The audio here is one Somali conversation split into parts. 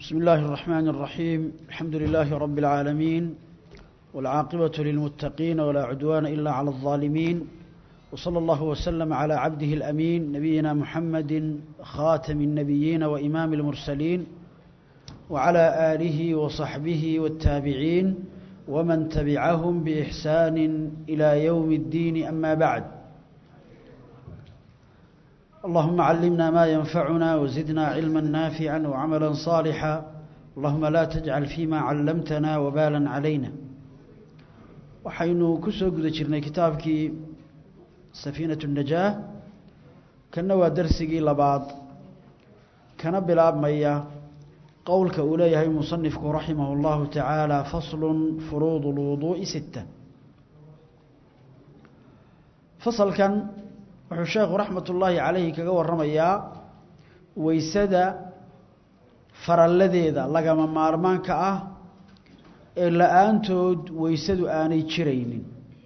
بسم الله الرحمن الرحيم الحمد لله رب العالمين والعاقبة للمتقين ولا عدوان إلا على الظالمين وصلى الله وسلم على عبده الأمين نبينا محمد خاتم النبيين وإمام المرسلين وعلى آله وصحبه والتابعين ومن تبعهم بإحسان إلى يوم الدين أما بعد اللهم علمنا ما ينفعنا وزدنا علما نافعا وعملا صالحا اللهم لا تجعل فيما علمتنا وبالا علينا waxaynu ku soo guda jirnay kitaabkii safiinatu najaah kanna waa darsigii labaad kana bilaabmaya qowlka uu leeyahay musanifku raximah اllahu tacaala faslun furuud اlwuduuءi sita fasalkan wuxuu sheekhu raxmat ullaahi calayhi kaga waramayaa weysada faralladeeda lagama maarmaanka ah ee la-aantood weysadu aanay jiraynin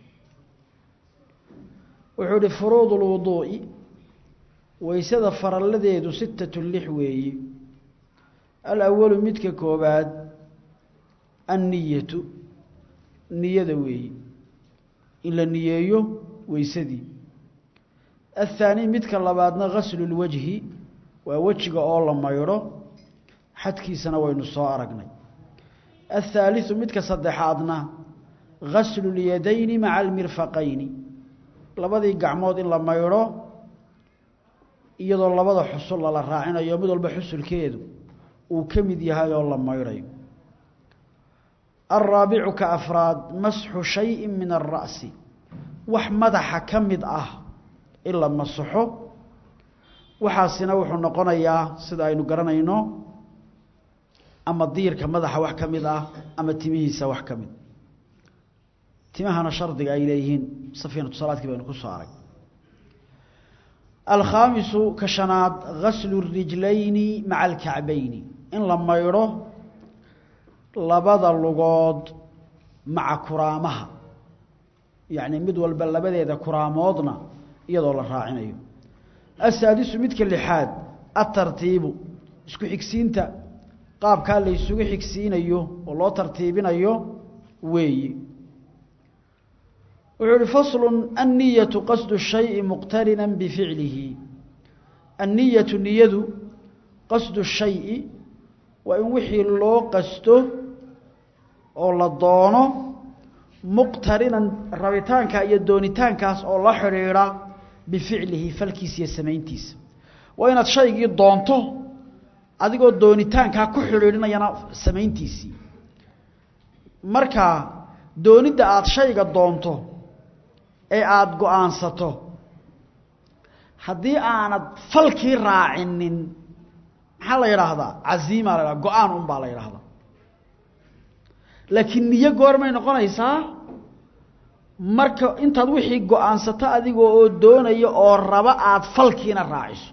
wuxuu ihi furuud اlwuduu'i weysada faralladeedu sitatu lix weeyi alawalu midka koobaad anniyatu niyada weeyi in la niyeeyo weysadii athaani midka labaadna gaslu lwajhi waa wejiga oo la maydho xadkiisana waynu soo aragnay athaaliثu midka saddexaadna gaslu اlyadayni maca almirfaqayni labadii gacmood in la maydho iyadoo labada xusul lala raacinayo mid walba xusulkeedu uu ka mid yahay oo la maydhayo alraabicu ka afraad masxu shayi min alra'si wax madaxa ka mid ah in la masaxo waxaasina wuxuu noqonayaa sida aynu garanayno ama diirka madaxa wax ka mid ah ama timihiisa wax ka mid timahana shardiga ay leeyihiin safiinatu salaadkii baynu ku soo arag alkhaamisu ka shanaad gaslu rijlayni maca alkacbayni in la maydho labada lugood maca kuraamaha yacni mid walba labadeeda kuraamoodna iyadoo la raacinayo asaadisu midka lixaad atartiibu isku xigsiinta qaabkaa la ysugu xigsiinayo oo loo tartiibinayo weeyi wuxuu uhi faslu anniyatu qasdu shayi muqtarina bificlihi anniyatu niyadu qasdu shayi waa in wixii loo qasto oo la doono muqtarinan rabitaanka iyo doonitaankaas oo la xidhiidha bificlihi falkiisa iyo samayntiisa waa inaad shaygii doonto adigoo doonitaankaa ku xidhiidhinayana samayntiisii marka doonidda aada shayga doonto ee aada go-aansato haddii aanad falkii raacinin maxaa la yidhaahdaa caziima la ydhahda go-aan un baa la yidhaahdaa laakiin niyo goormay noqonaysaa marka intaad wixii go-aansato adigoo oo doonaya oo raba aada falkiina raaciso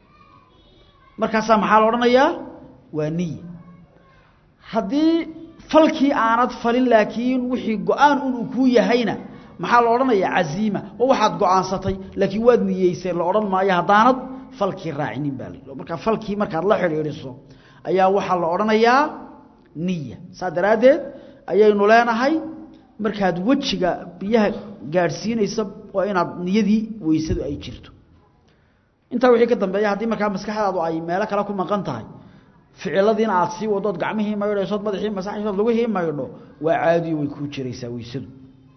markaasaa maxaa la odhanayaa waa niya haddii falkii aanad falin laakiin wixii go-aan un uu kuu yahayna maxaa la odhanayaa caziima oo waxaad go-aansatay laakiin waad niyeyseen la odhan maayo haddaanad falkii raacinin baa la markaa falkii markaad la xidhiidhiso ayaa waxaa la odhanayaa niya saas daraaddeed ayaynu leenahay markaad wejiga biyaha gaadhsiinaysa waa inaad niyadii weysadu ay jirto intaa wixii ka dambeeya haddii markaa maskaxdaadu ay meelo kale ku maqan tahay ficiladiina aad sii wadood gacmihii maydhaysood madaxii masaxaysood lugihii maydho waa caadiyo way kuu jiraysaa weysadu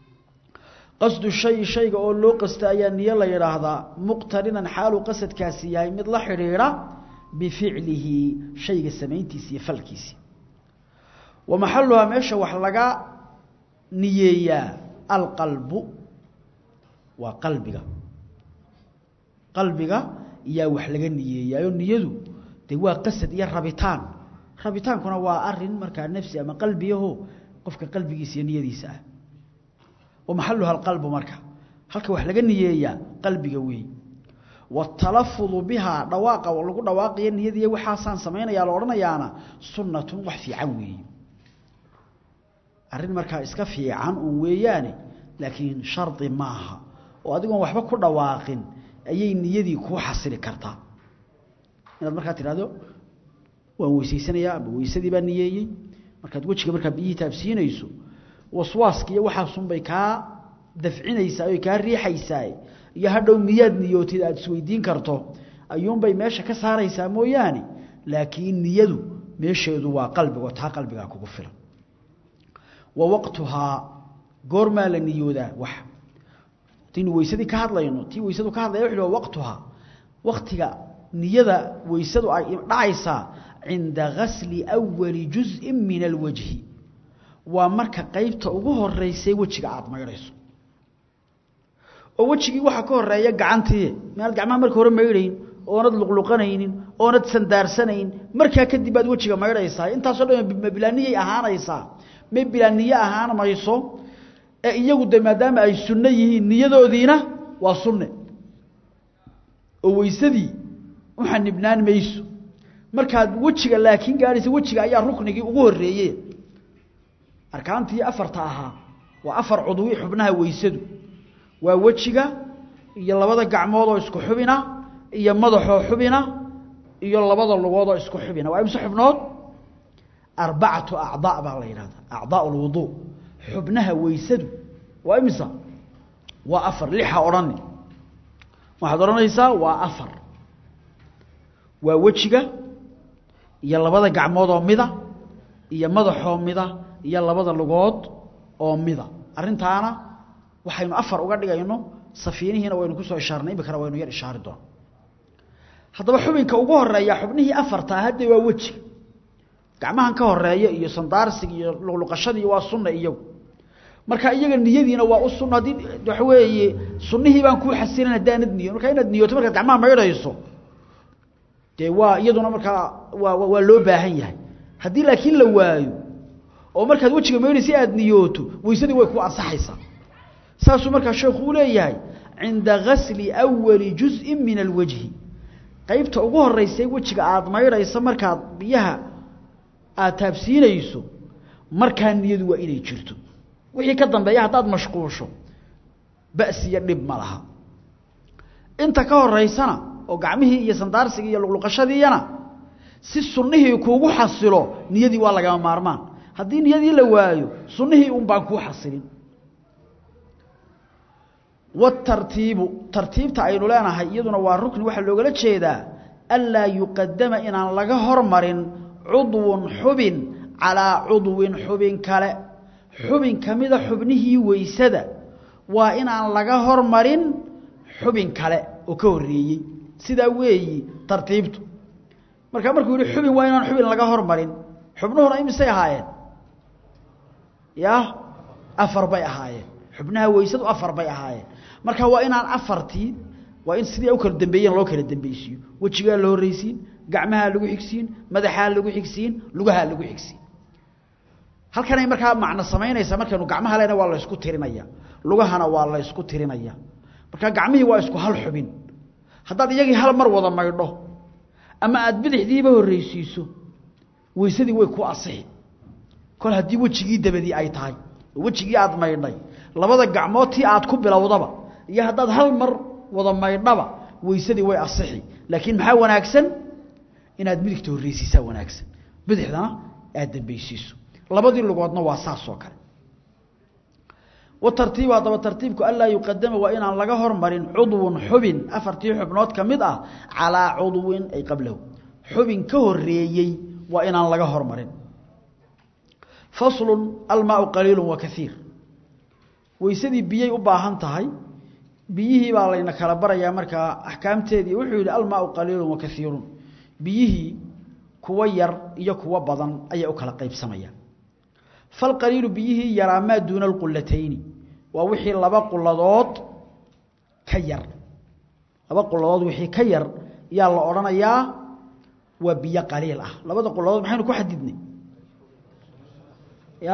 qasdu shayi shayga oo loo qasta ayaa niyo la yidhaahdaa muqtarinan xaaluu qasadkaasi yahay mid la xidhiidha bificlihi shayga samayntiisa iyo falkiisi wa maxaluhaa meesha wax laga niyeeyaa alqalbu waa qalbiga qalbiga yaa wax laga niyeeyaayo niyadu dee waa qasad iyo rabitaan rabitaankuna waa arin markaa nafsi ama qalbiyaho qofka qalbigiisa iyo niyadiisa ah wa maxaluha alqalbu marka halka wax laga niyeeyaa qalbiga weey watalafudu bihaa dhawaaqa lagu dhawaaqayo niyadiiy waxaasaan samaynayaa la odhanayaana sunnatun wax fiican weeye arrin markaa iska fiican uun weeyaane laakiin shardi maaha oo adigoon waxba ku dhawaaqin ayay niyadii kuu xasili kartaa inaad markaa tidhahdo waan weysaysanayaa ama weysadii baa niyeeyey markaad wejiga markaa biyihii taabsiinayso waswaaska iyo waxaasunbay kaa dafcinaysaa oy kaa riixaysaa iyo hadhow miyaad niyootid aada isweydiin karto ayuunbay meesha ka saaraysaa mooyaane laakiin niyadu meesheedu waa qalbigo taa qalbigaa kugu filan wa waqtuhaa goormaa la niyoodaa wax hadaynu weysadii ka hadlayno tii weysadu ka hadlaya wuxu wa waqtuhaa waqtiga niyada weysadu ay dhacaysaa cinda gasli awali juz'in min alwajhi waa marka qeybta ugu horeysay wejiga aada maydhayso oo wejigii waxaa ka horeeya gacantii meaad gacmaha marka hore maydhayn oonad luqluqanaynin oonad sandaarsanayn markaa kadib baad wejiga maydhaysaa intaasoo dhan ma bilaaniyay ahaanaysaa ma bilaaniye ahaan mayso ee iyagu de maadaama ay sunno yihiin niyadoodiina waa sunne oo weysadii u xanibnaan mayso markaad wejiga laakiin gaadhaysa wejiga ayaa ruknigii ugu horeeye arkaantii afarta ahaa waa afar cudwi xubnaha weysadu waa wejiga iyo labada gacmood oo isku xubina iyo madaxoo xubina iyo labada lugood oo isku xubina waa imse xubnood arbacatu acdaa baa la yidhahdaa acdaa lwuduu xubnaha weysadu waa imisa waa afar lixa odhani waxaad odhanaysaa waa afar waa wejiga iyo labada gacmood oo mida iyo madaxoo mida iyo labada lugood oo mida arrintaana waxaynu afar uga dhigayno safiinihiina waynu kusoo ishaarnay imikana waynu yar ishaari doona haddaba xubinka ugu horeeya xubnihii afartaa hadde waa wejiga gacmahan ka horeeya iyo sandaarsiga iyo luqluqashadii waa sunna iyagu marka iyaga niyadiina waa u sunna haddii waxa weeye sunnihii baan kuu xasilin haddaanad niyo marka inaad niyooto markaad gacmaha maydhayso dee waa iyaduna markaa waa waa loo baahan yahay haddii laakiin la waayo oo markaad wejiga maydhaysa aad niyooto weysadii way ku ansaxaysaa saasuu markaa sheekhu u leeyahay cinda gasli awali juz'in min alwajhi qaybta ugu horeysay wejiga aada maydhayso markaad biyaha aada taabsiinayso markaa niyadu waa inay jirto wixii ka dambeeya haddaad mashquusho ba'siyo dhib ma laha inta ka horeysana oo gacmihii iyo sandaarsigii iyo luqluqashadiiyana si sunnihii kuugu xasilo niyadii waa lagama maarmaan haddii niyadii la waayo sunnihii un baan kuu xasilin watartiibu tartiibta aynu leenahay iyaduna waa rukni waxaa loogala jeedaa anlaa yuqadama inaan laga hormarin cudwun xubin calaa cudwin xubin kale xubin ka mida xubnihii weysada waa inaan laga hormarin xubin kale oo ka horreeyey sidaa weeyi tartiibtu markaa markuu yihi xubin waa inaan xubin laga hormarin xubnuhuna imisay ahaayeen ya afar bay ahaayeen xubnaha weysadu afar bay ahaayeen marka waa inaan afartii waa in sidii u kala dambeeyeen loo kala dambaysiiyo wejigaa la horreysiin gacmahaa lagu xigsiin madaxaa lagu xigsiin lugahaa lagu xigsiin halkanay markaa macno samaynaysaa markaynu gacmaha lena waa la ysku tirinaya lugahana waa la ysku tirinaya markaa gacmihii waa isku hal xubin haddaad iyagii hal mar wada maydho ama aada bidixdiiba horreysiiso weysadii way ku asixi kol haddii wejigii dabadii ay tahay oo wejigii aada maydhay labada gacmood tii aad ku bilowdaba iyo haddaad hal mar wada maydhaba weysadii way asixi laakiin maxaa wanaagsan inaad midigta horreysiisaa wanaagsan bidixdana aada dambaysiiso labadii lugoodna waa saas oo kale watartiibu haddaba tartiibku anlaa yuqadama waa inaan laga hormarin cudwun xubin afartii xubnood ka mid ah calaa cudwin ay qablahu xubin ka horeeyey waa inaan laga hormarin faslun almaau qaliilu wa kaiir weysadii biyay u baahan tahay biyihii baa layna kala barayaa markaa axkaamteedii wuxuu yidhi almaau qaliilu wa kaiirun biyihii kuwa yar iyo kuwa badan ayay u kala qaybsamayaan falqaliilu biyihii yaraa maa duuna alqulatayni waa wixii laba quladood ka yar laba quladood wixii ka yar yaa la odhanayaa waa biyo qaliil ah labada quladood maxaynu ku xadidnay ya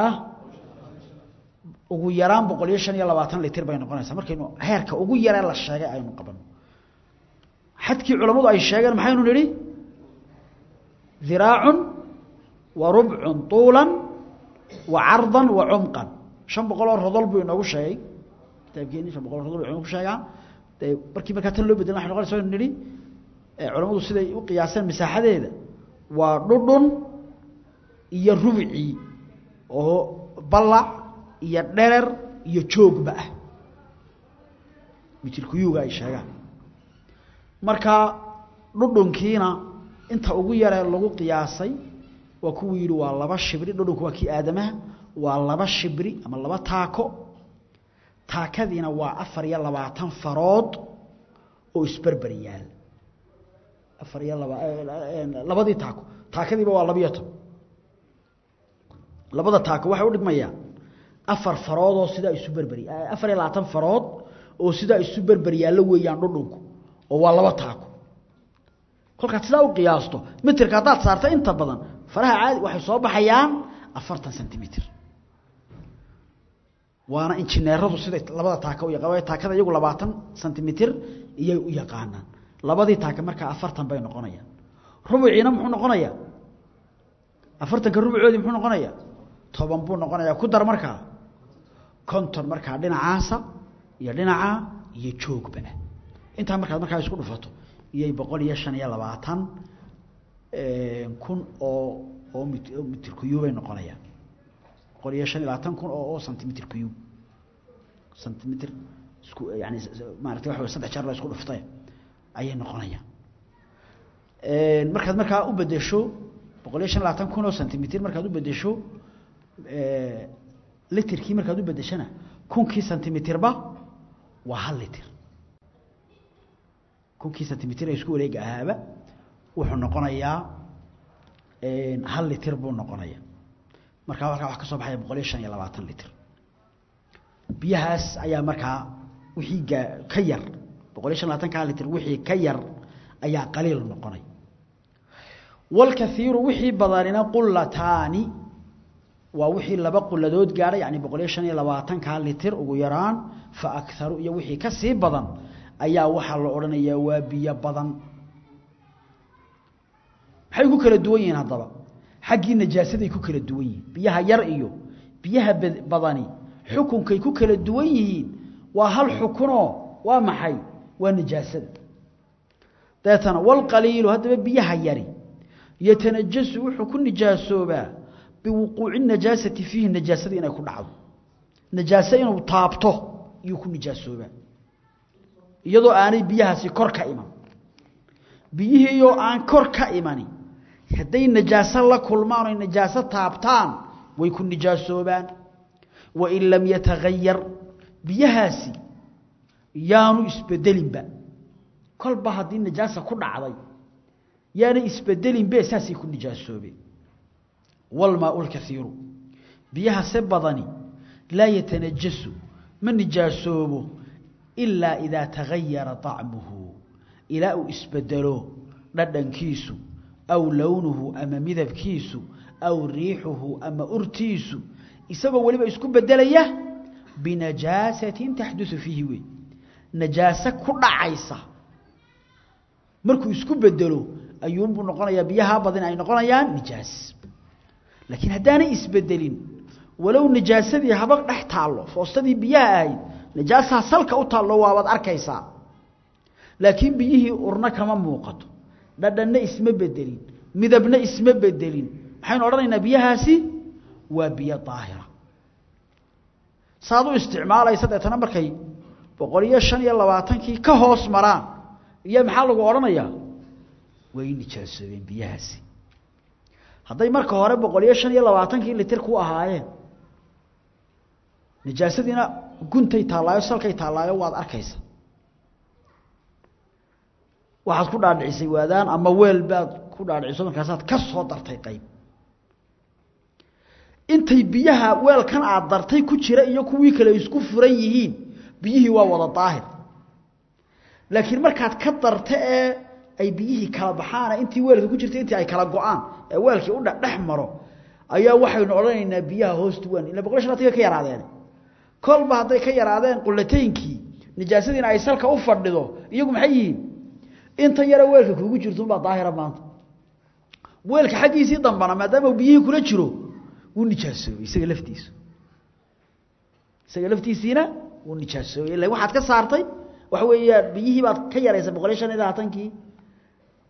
ugu yaraan boqol iyo shan iyo labaatan litir bay noqonaysaa markaynu heerka ugu yaree la sheegay aynu qabano xadkii culammadu ay sheegeen maxaynu nidhi diraacun wa rubcun tuulan wa cardan wa cumqan shan boqol oo rodol buu inoogu sheegay kitaabkeeni shan boqol o rodol buu inoogu sheegaa dee markii markaa tan loo bedelan waxay noqonaysa aynu nidhi culammadu siday u qiyaaseen masaaxadeeda waa dhudhun iyo rubicii oo ballac iyo dherer iyo joogba ah mitirkuyuga ay sheegaan marka dhudhunkiina inta ugu yaree lagu qiyaasay waa kuwuu yidhi waa laba shibri dhudhunku waa kii aadamaha waa laba shibri ama laba taako taakadiina waa afar iyo labaatan farood oo isberber yaal afar iyo laba labadii taako taakadiiba waa labiyo toban labada taako waxay u dhigmayaan afar farood oo sidaa isu berberi afar iyo labaatan farood oo sidaa isu berber yaallo weeyaan dhudhunku oo waa laba taako kolkaad sidaa u qiyaasto mitirka haddaad saarta inta badan faraha caadi waxay soo baxayaan afartan centimitr waana injineeradu siday labada taaka u yaqaan taakada iyagu labaatan centimitr iyay u yaqaanaan labadii taaka markaa afartan bay noqonayaan rubuciina muxuu noqonayaa afartanka rubucoodii muxuu noqonayaa toban buu noqonayaa ku dar markaa konton markaa dhinacaasa iyo dhinacaa iyo joogba intaa markaad markaa isku dhufato iyay boqol iyo shan iyo labaatan kun oo oo mitir kuyubay noqonayaan boqol iyo shan iyo labaatan kun oo oo centimitr cube centimitr isku yani maarata waxa wey saddex jeer la isku dhuftay ayay noqonayaan markaad markaa u bedesho boqol iyo shan iyo labaatan kun oo centimitr markaad u bedesho litrkii markaad u bedeshana kunkii centimetrba waa hal litr kunkii centimitr ee isku wareega ahaaba wuxuu noqonayaa hal litr buu noqonaya markaa halkaa wax ka soo baxaya boqol iyo shan iyo labaatan litr biyahaas ayaa markaa wixii gaa ka yar boqol iyo shan labaatanka litr wixii ka yar ayaa qaliil noqonay walkaiiru wixii badanina qulataani waa wixii laba quladood gaadhay yani boqol iyo shan iyo labaatanka litr ugu yaraan fa akaru iyo wixii ka sii badan ayaa waxaa la odhanayaa waa biyo badan maxay ku kala duwan yihiin haddaba xaggii najaasaday ku kala duwan yihiin biyaha yar iyo biyaha badani xukunkay ku kala duwan yihiin waa hal xukunoo waa maxay waa najaasada dabeetana walqaliilu haddaba biyaha yari yatanajasu wuxuu ku nijaasoobaa biwuquuci najaasati fiihi najaasada inay ku dhacdo najaase inuu taabto iyuu ku nijaasoobaa iyadoo aanay biyahaasi kor ka iman biyihiioo aan kor ka imani hadday najaaso la kulmaan oy najaaso taabtaan way ku nijaasoobaan wain lam yatagayar biyahaasi yaanu isbedelinba kolba haddii najaasa ku dhacday yaanay isbedelinbe saasay ku nijaasoobeen walmaau lkaiiru biyaha se badani laa yatanajasu ma nijaasoobo ilaa idaa tagayara طacmuhu ilaa uu isbedelo dhadhankiisu aw lownuhu ama midabkiisu aw riixuhu ama urtiisu isagoo weliba isku bedelaya binajaasatin taxduثu fiihi wey najaase ku dhacaysa markuu isku bedelo ayuunbuu noqonayaa biyaha badan ay noqonayaan nijaas laakiin haddaanay isbedelin walow najaasadii haba dhex taallo foostadii biyaha ahayd najaasaa salka u taallo waabaad arkaysaa laakiin biyihii urna kama muuqato dhadhanna isma bedelin midabna isma bedelin maxaynu odhanaynaa biyahaasi waa biyo daahira saad u isticmaalaysa deetana markay boqol iyo shan iyo labaatankii ka hoos maraan iyo maxaa lagu odhanayaa way nijaasoobeen biyahaasi hadday marka hore boqol iyo shan iyo labaatankii litir ku ahaayeen nijaasadiina guntay taallaayo salkay taallaayo waad arkaysa waxaad ku dhaadhicisay waadaan ama weel baad ku dhaadhiciso markaasaad ka soo dartay qayb intay biyaha weelkan aad dartay ku jira iyo kuwii kale isku furan yihiin biyihii waa wada daahir laakiin markaad ka darta ee ay biyihii kala baxaana intii weelka ku jirtay intii ay kala go-aan ee weelkii u dhex maro ayaa waxaynu odhanaynaa biyaha hoostu waan ila boqol shan ka yaraadeen kolba hadday ka yaraadeen qulataynkii nijaasadiina ay salka u fadhido iyagu maxay yihiin inta yare weelka kuugu jirto unbaa daahira maanta weelka xaggiisii dambana maadaama biyihii kula jiro wuu nijaasoobey isaga laftiisu isaga laftiisiina wuu nijaasoobey ila waxaad ka saartay waxa weeyaan biyihii baad ka yaraysay boqol iyo shan iyo labaatankii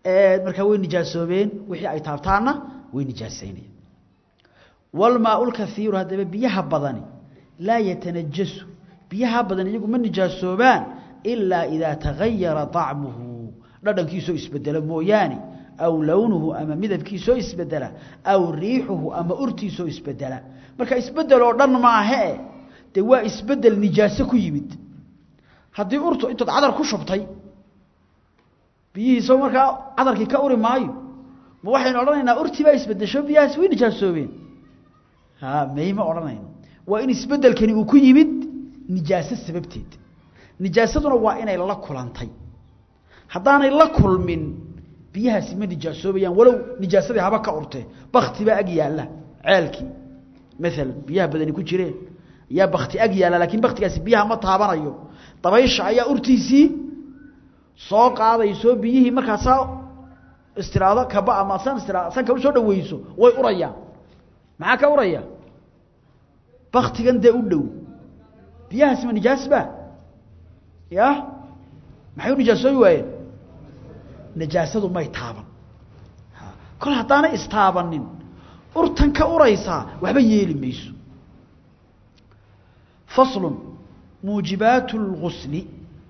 markaa way nijaasoobeen wixii ay taabtaanna way nijaasaynayaan walmaau lkaiiru haddaba biyaha badani laa yatanajasu biyaha badan iyagu ma nijaasoobaan ilaa idaa tagayara طacmuhu dhadhankiisoo isbedela mooyaane aw lownuhu ama midabkiisoo isbedela aw riixuhu ama urtiisoo isbedela marka isbedel oo dhan maahee dee waa isbedel nijaaso ku yimid haddii urtu intood cadar ku shubtay biyihiisoo markaa cadarkii ka uri maayo ma waxaynu odhanaynaa urtii baa isbedesho biyahaas way nijaasoobeen ha may ma odhanayno waa in isbedelkani uu ku yimid nijaaso sababteed nijaasaduna waa inay la kulantay haddaanay la kulmin biyahaasi ma nijaasoobayaan walow nijaasadii haba ka urtee bakti baa ag yaalla ceelkii maalan biyaha badani ku jireen yaa bakti ag yaalla laakiin baktigaasi biyaha ma taabanayo dabaysha ayaa urtiisii soo qaadayso biyihii markaasaa istiraado kaba ama san istira sanka usoo dhaweyso way urayaan maxaa ka uraya baktigan dee u dhow biyahaasi ma nijaas ba ya maxay u nijaasoobi waayeen nijaasadu may taaban kol haddaanay istaabanin urtan ka uraysaa waxba yeeli mayso faslun muujibaatu اlgusli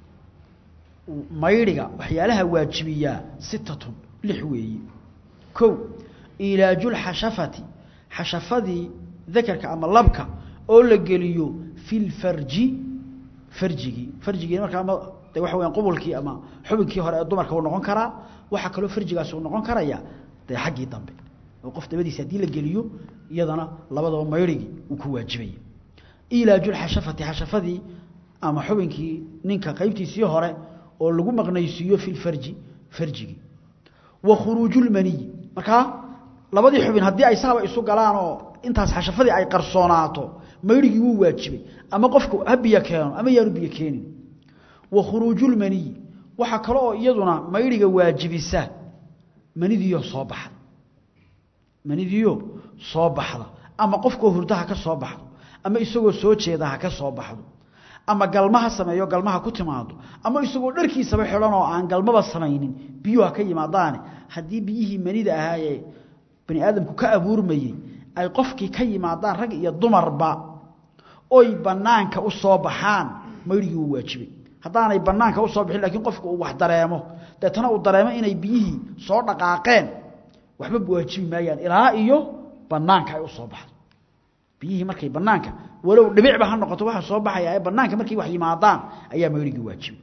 maydhiga waxyaalaha waajibiyaa sitatun lix weeyi kow ilaaju lxashafati xashafadii dakarka ama labka oo la geliyo fi lfarji farjigii farjigii markaa ama de waxa weyaan qubulkii ama xubinkii hore ee dumarka uu noqon karaa waxaa kaloo farjigaasi uu noqon karaya dee xaggii dambe oo qof dabadiisa haddii la geliyo iyadana labadaba maydhigii uu ku waajibaya ilaaju lxashafati xashafadii ama xubinkii ninka qaybtiisii hore oo lagu maqnaysiiyo fi lfarji farjigii wa khuruuju lmaniyi markaa labadii xubin haddii ay saaba isu galaan oo intaas xashafadii ay qarsoonaato maydhigii wuu waajibay ama qofku ha biyo keeno ama yaanu biyo keenin wa khuruuju lmaniyi waxaa kale oo iyaduna maydhiga waajibisa manidiiyo soo baxda manidiiyo soo baxda ama qofkoo hurda ha ka soo baxdo ama isagoo soo jeeda ha ka soo baxdo ama galmaha sameeyo galmaha ku timaado ama isagoo dharkiisaba xidhan oo aan galmaba samaynin biyuhu ha ka yimaadaane haddii biyihii manida ahaayee bani aadamku ka abuurmayey ay qofkii ka yimaadaan rag iyo dumarba oy banaanka u soo baxaan maydhigii wuu waajibay haddaanay banaanka usoo bixin lakiin qofku uu wax dareemo deetana uu dareemo inay biyihii soo dhaqaaqeen waxba waajibi maayaan ilaa iyo banaanka ay usoo baxdo biyihii markay banaanka walow dhibicba ha noqoto waxa soo baxaya ee banaanka markay wax yimaadaan ayaa maydhigii waajibay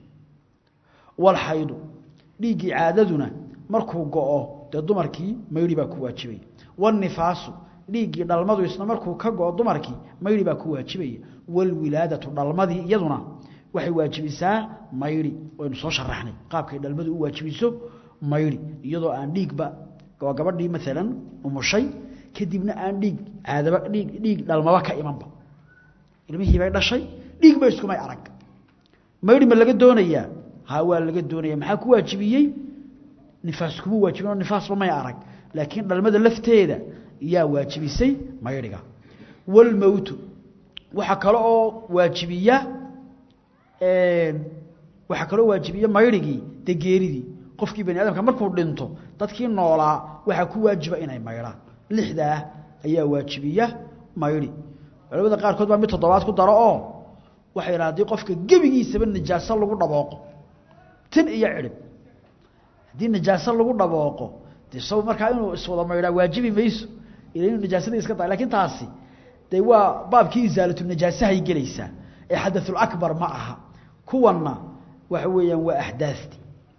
walxaydu dhiiggii caadaduna markuu go-o dee dumarkii maydhi baa ku waajibaya wanifaasu dhiiggii dhalmadu isna markuu ka go-o dumarkii maydhi baa ku waajibaya walwilaadatu dhalmadii iyaduna waxay waajibisaa maydhi waynu soo sharaxnay qaabkay dhalmadu u waajibiso maydhi iyadoo aan dhiigba waa gabadhii maalan umushay kadibna aan dhiig caadaba dhiig dhiig dhalmaba ka imanba ilmihii bay dhashay dhiig ba iskumay arag maydhi ma laga doonayaa ha waa laga doonaya maxaa ku waajibiyey nifaas kuma waajibin oo nifaasba may arag laakiin dhalmada lafteeda yaa waajibisay maydhiga walmowtu waxaa kale oo waajibiya waxaa kaloo waajibiya maydhigii dee geeridii qofkii bani aadamka markuu dhinto dadkii noolaa waxaa ku waajiba inay maydhaan lixdaa ayaa waajibiya maydhi culamada qaarkood baa mid toddobaad ku daro oo waxay yidhaha hadii qofka gebigiisaba najaaso lagu dhabooqo tin iyo cidhib haddii najaaso lagu dhabooqo dee saw markaa inuu iswada maydhaa waajibi mayso ila inuu najaasadii iska da lakiin taasi dee waa baabkii isaalatu najaasahay gelaysaa ee xadaثulakbar ma aha kuwanna waxa weeyaan waa axdaasti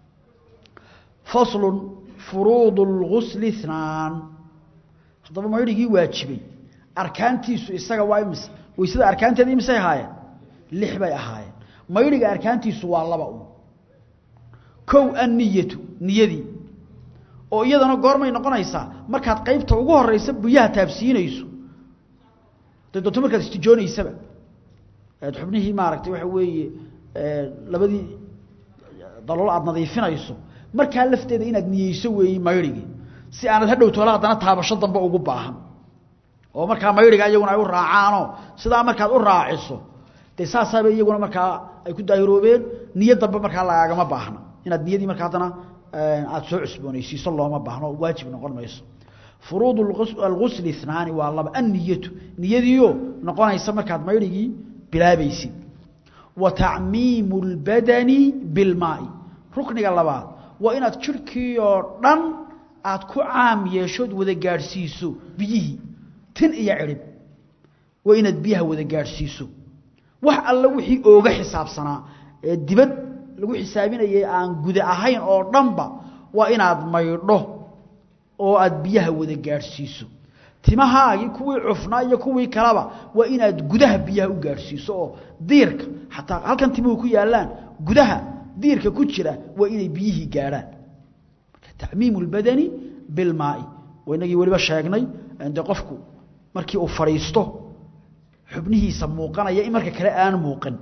faslu furuud اlgusli اthnaan haddaba maydhigii waajibay arkaantiisu isaga waa imise waysada arkaanteeda imisay ahaayeen lix bay ahaayeen maydhiga arkaantiisu waa laba un kow anniyatu niyadii oo iyadana goormay noqonaysaa markaad qaybta ugu horeysa biyaha taabsiinayso de doonto markaad istijoonaysaba aad xubnihii maaragtay waxa weeye labadii dalool aada nadiifinayso markaa lafteeda inaad niyeyso weeye maydhigii si aanad hadhow toola haddana taabasho dambe ugu baahan oo markaa maydhiga iyaguna ay u raacaanoo sidaa markaad u raaciso dee saasaaba iyaguna markaa ay ku daahiroobeen niyo dambe markaa lagaagama baahna inaad niyadii markaa haddana aada soo cusboonaysiiso looma baahno waajib noqon mayso furuud algusli inaani waa laba anniyatu niyadiioo noqonaysa markaad maydhigii bilaabaysid wa tacmiimu اlbadani bilmaai rukniga labaad waa inaad jirhkii oo dhan aad ku caam yeeshood wada gaadhsiiso biyihii tin iyo cirhib waa inaad biyaha wada gaadhsiiso wax alla wixii ooga xisaabsanaa ee dibad lagu xisaabinayay aan guda ahayn oo dhanba waa inaad maydho oo aad biyaha wada gaadhsiiso timahaagii kuwii cufnaa iyo kuwii kaleba waa inaad gudaha biyaha u gaadhsiiso oo diirka xataa halkan timuhu ku yaallaan gudaha diirka ku jira waa inay biyihii gaadhaan tacmiimu lbadani bilmaai waa inagii weliba sheegnay de qofku markii uu fadhiisto xubnihiisa muuqanaya in marka kale aan muuqan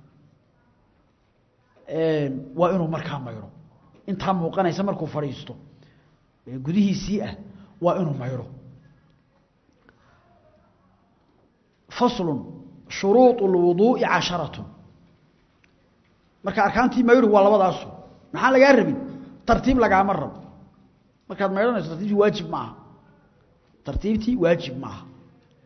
waa inuu markaa maydho intaa muuqanaysa markuu fadhiisto gudihiisii ah waa inuu maydho faslu shuruuط اlwuduuءi casharatun marka arkaantii maydhu waa labadaasu maxaa lagaa rabin tartiib lagaama rabo markaad maydhanayso tartiibtii waajib ma aha tartiibtii waajib ma aha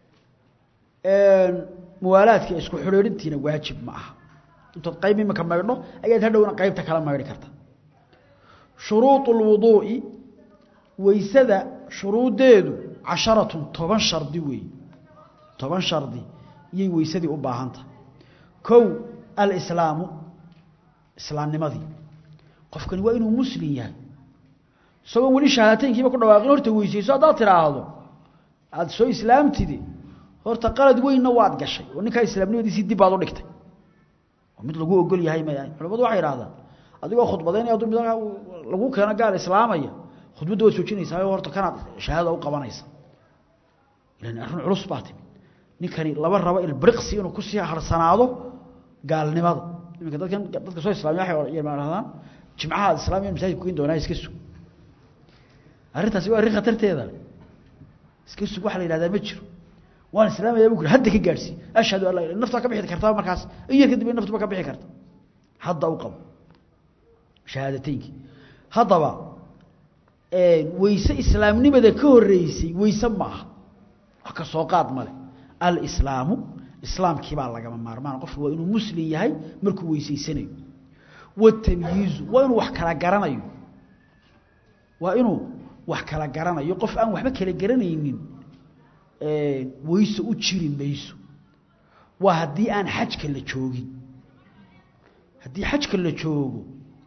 muwaalaadka isku xidhiidhintiina waajib ma aha intood qayb imika maydho ayaad hadhowna qaybta kala maydhi karta shuruuط اlwuduuءi weysada shuruuddeedu casharatun toban shardi weeye toban shardi iyay weysadii u baahan tahay kow alislaamu islaamnimadii qofkani waa inuu muslim yahay isagoon weli shahaataynkiiba ku dhawaaqin horta weysayso haddaad tidhaahdo aada soo islaamtidi horta qalad weynna waad gashay oo ninkaa islaamnimadiisii dib baad u dhigtay oo mid lagu ogol yahay ma culamadu waxay idhahdaan adigoo khudbadaynaya hadduu mid lagu keeno gaal islaamaya khudbadda waad joojinaysaa horta kanaad shahaadada u qabanaysa ilan arrin culus baa timi ninkani laba rabo ilbriqsi inuu kusii harsanaado gaalnimada iminka dadkan dadka soo islaamiya waxay yidhahdaan jimcaha aad islaamiya masaajidka kugeyn doonaa iska sug arrintaasi waa arrin khatarteeda iska sug waxa la yidhahdaa ma jiro waan islaamaya bu ku hadda ka gaadhsii ashhadu an laa ilaha naftaa ka bixi kartaa markaas in yar kadib naftuba ka bixi karta hadda u qabo shahaadateynki haddaba weyse islaamnimada ka horeysay weyse ma aha wax ka soo qaad male alislaamu islaamkii baa lagama maarmaan qofku waa inuu muslim yahay markuu weysaysanayo watamyiizu waa inuu wax kala garanayo waa inuu wax kala garanayo qof aan waxba kala garanaynin weyse u jiri mayso waa haddii aan xajka la joogin haddii xajka la joogo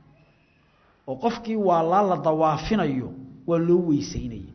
oo qofkii waa laa la dawaafinayo waa loo weysaynaya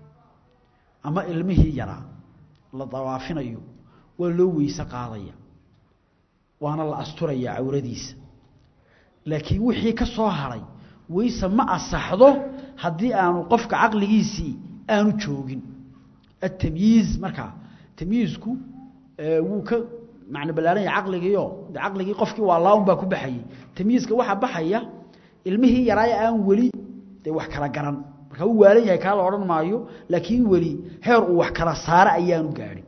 ama ilmihii yaraa la dawaafinayo waa loo weyse qaadaya waana la asturaya cawradiisa laakiin wixii ka soo haray weyse ma asaxdo haddii aanu qofka caqligiisii aanu joogin atamyiiz markaa tamyiizku wuu ka macno ballaaran yahay caqligiio de caqligii qofkii waa laa un baa ku baxayey tamyiizka waxaa baxaya ilmihii yaraaye aan weli dee wax kala garan markaa uu waalan yahay kaa la odhan maayo laakiin weli heer uu wax kala saara ayaanu gaadhin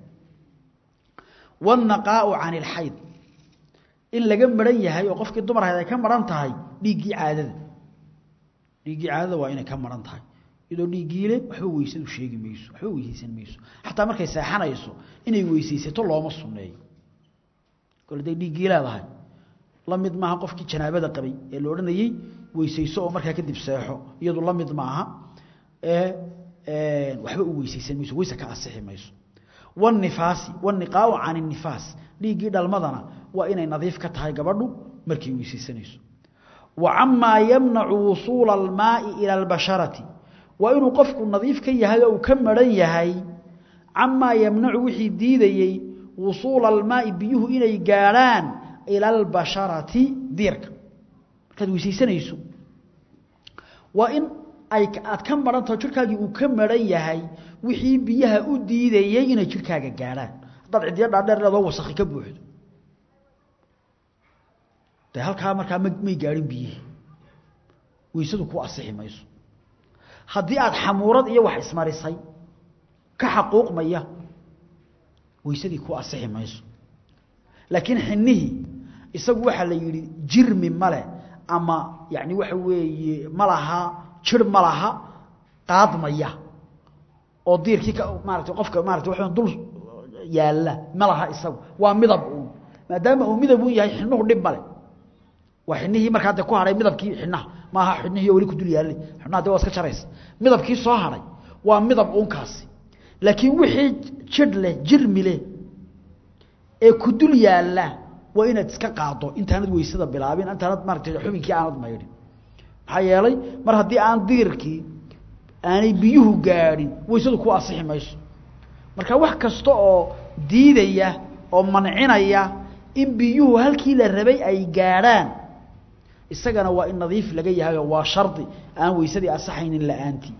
wannaqaau can ilxayd in laga maran yahay oo qofkii dumar ahayd ay ka maran tahay dhiiggii caadada dhiiggii caadada waa inay ka maran tahay iyadoo dhiiggiile waxba weysadu sheegi mayso waxba weysaysan mayso xataa markay seexanayso inay weysaysato looma sunneeyo kole day dhiiggii leedahay la mid maaha qofkii janaabada qabay ee la odhanayey weysayso oo markaa kadib seexo iyadu la mid maaha ee waxba u weysaysan mayso weyse ka asixi mayso wanifaasi waniqaau can inifaas dhiiggii dhalmadana waa inay nadiif ka tahay gabadhu markay weysaysanayso wa camaa yamnacu wusuula almaai ila albasharati waa inuu qofku nadiif ka yahay oo uu ka maran yahay camaa yamnacu wixii diidayey wusuula almaai biyuhu inay gaadhaan ila albasharati diirka markaad weysaysanayso waa in ay aad ka marantaho jirkaagii uu ka maran yahay wixii biyaha u diidayey inay jirkaaga gaadhaan haddaad cidiyo dhaadheer leedoo wasakhi ka buuxdo de halkaa markaa m may gaadhin biyihii weysadu ku asixi mayso haddii aad xamuurad iyo wax ismarisay ka xaquuqmaya weysadii ku asixi mayso laakiin xinihii isagu waxaa la yidhi jirmi male ama yani waxa weeye ma laha jir ma laha qaadmaya oo diirkii ka maaragtay qofka maaragtay waxa dul yaalla ma laha isagu waa midab uun maadaama uu midab uun yahay xinnuhu dhib male waa xinnihii markaa hadda ku hadhay midabkii xinnaha ma aha xinnihii oo weli ku dul yaallay xinnaha dee waa iska jaraysa midabkii soo hadhay waa midab uunkaasi laakiin wixii jidh leh jirmi leh ee ku dul yaalla waa inaad iska qaado intaanad weysada bilaabin intaanad maaragtay xubinkii aanad maydhin maxaa yeelay mar haddii aan diirkii aanay biyuhu gaadhin weysadu ku asixi mayso marka wax kasta oo diidaya oo mancinaya in biyuhu halkii la rabay ay gaadhaan isagana waa in nadiif laga yahay oo waa shardi aan weysadii asaxaynin la-aantii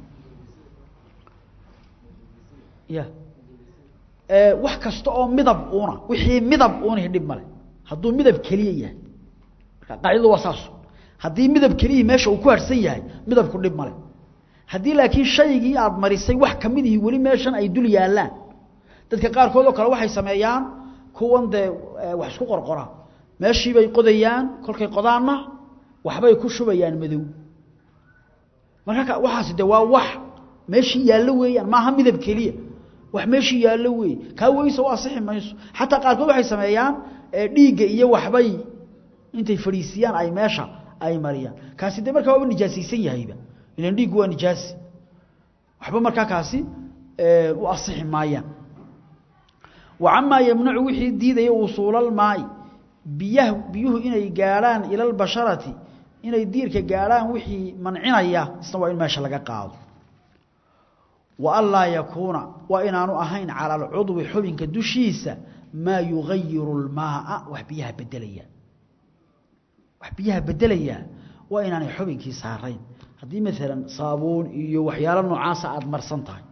ya wax kasta oo midab uuna wixii midab uunihi dhib male hadduu midab keliya yahay marka qaacidadu waa saas haddii midab keliyii meesha uu ku harhsan yahay midabku dhib male haddii laakiin shaygii aada marisay wax ka mid ihi weli meeshan ay dul yaallaan dadka qaarkood oo kale waxay sameeyaan kuwan dee wax isku qorqoraan meeshii bay qodayaan kolkay qodaanna waxbay ku shubayaan madow marka waxaasi de waa wax meeshii yaallo weeyaan maaha midab keliya wax meeshii yaallo weeye kaa weysa u asixi mayso xataa qaarkood waxay sameeyaan dhiigga iyo waxbay intay fadhiisiyaan ay meesha ay mariyaan kaasi de markaa waaba nijaasaysan yahayba ilan dhiiggu waa nijaasi waxba markaa kaasi u asixi maayaan wa camaa yamnacu wixii diidaya wusuulalmaai biyaha biyuhu inay gaadhaan ila albasharati inay diirka gaadhaan wixii mancinaya isna waa in meesha laga qaado wa an laa yakuuna waa inaanu ahayn cala alcudwi xubinka dushiisa maa yugayiru lmaaa wax biyaha bedelaya wax biyaha bedelaya waa inaanay xubinkii saarayn haddii maalan saabuun iyo waxyaalo noocaasa aada marsan tahay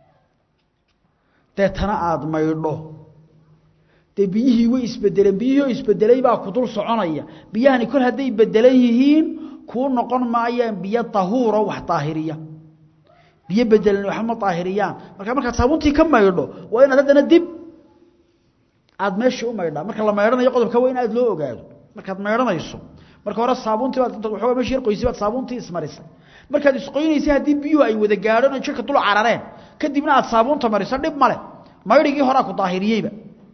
deetana aada maydho dee biyihii way isbedeleen biyihii oo isbedelay baa ku dul soconaya biyahani kol hadday bedelan yihiin kuu noqon maayaan biyo tahuuro wax daahiriya biyo bedelan waxba ma daahiriyaan marka markaad saabuuntii ka maydho waa inaad haddana dib aada meeshii u maydhaa marka la maydhanayo qodobka waa in aada loo ogaado markaad maydhanayso marka hore saabuuntii baad waxoogaa meeshii yar qoysay baad saabuuntii ismarisay markaad isqoynaysay haddii biyuhu ay wada gaadheen oo jirka dul carareen kadibna aad saabuunta mariso dhib male maydhigii horaa ku daahiriyeyba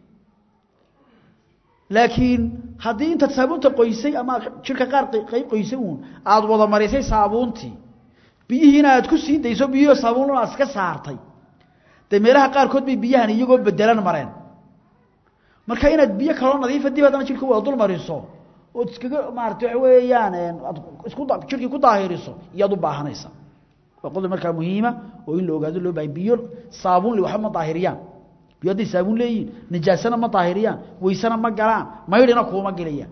laakiin haddii intaad saabuunta qoysay ama aad jirka qaar qayb qoysay uun aada wada marisay saabuuntii biyihiina aad ku sii dayso biyihio saabuunlana aad iska saartay dee meelaha qaarkood bay biyahan iyagoo bedelan mareen marka inaad biyo kaloo nadiifa dib haddana jirka wada dul mariso ood iskaga maarata waxa weeyaan aad isku jirkii ku daahiriso iyaad u baahanaysa waa qodob markaa muhiima oo in la ogaado loo bahay biyo saabuun le waxba ma daahiriyaan biyo hadday saabuun leeyihin nijaasana ma daahiriyaan weysana ma galaan maydhina kuuma gelayaan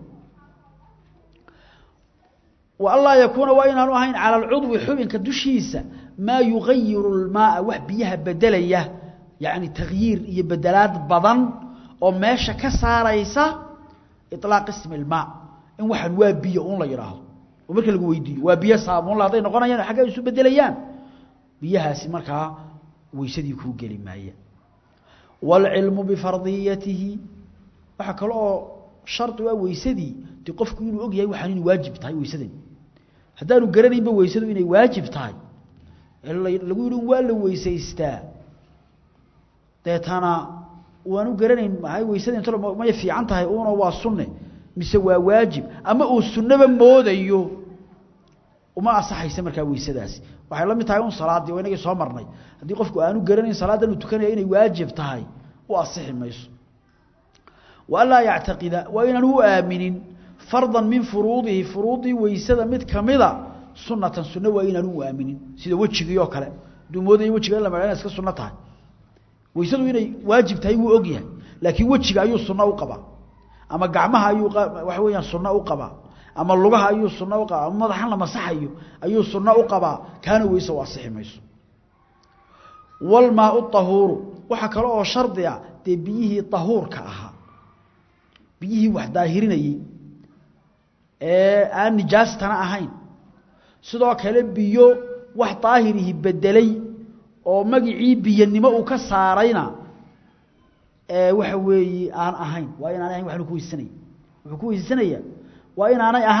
wa anlaa yakuuna waa inaanu ahayn cala alcudwi xubinka dushiisa maa yugayiru lmaaa wax biyaha bedelaya yacni takyiir iyo bedelaad badan oo meesha ka saaraysa ilaaq ismi ilmaa in waxaan waa biyo un la yidhaahdo oo marka lagu weydiiyo waa biyo saabuunla hadday noqonayaan xagga isu bedelayaan biyahaasi markaa weysadii kuu geli maaya waalcilmu bifardiyatihi waxaa kale oo shardi waa weysadii dee qofku inuu og yahay waxaan inay waajib tahay weysadani haddaanu garanaynba weysadu inay waajib tahay lagu yidhi waa la weysaystaa deetana waanu garanayn maay weysada int may fiican tahay una waa sunne mise waa waajib ama uu sunnaba moodayo uma asaxaysa markaa weysadaasi waxay la mid tahay un salaaddii oo inagii soo marnay haddii qofku aanu garanayn salaaddan uu tukanaya inay waajib tahay u asixi mayso wa anlaa yactaqida waa inaanu u aaminin fardan min furuudihi furuudii weysada mid kamida sunatan sunno waa inaanu u aaminin sida wejigii oo kale hadduu moodayo wejiga in la maha iska sunno tahay weysadu inay waajib tahay wuu og yahay laakiin wejiga ayuu sunno u qabaa ama gacmaha ayuu waxa weeyaan sunno u qabaa ama lugaha ayuu sunno u qabaa ama madaxan la masaxayo ayuu sunno u qabaa kaana weyse u asixi mayso walmaau tahuuru waxaa kale oo shardi ah dee biyihii tahuurka ahaa biyihii wax daahirinayey ee aan nijaastana ahayn sidoo kale biyo wax daahirihi bedelay oo magicii biyanimo uu ka saarayna waxa weeye aan ahayn waa inaanay ahayn waxnu ku weysanaya wuxuu ku weysanaya waa inaanay ahayn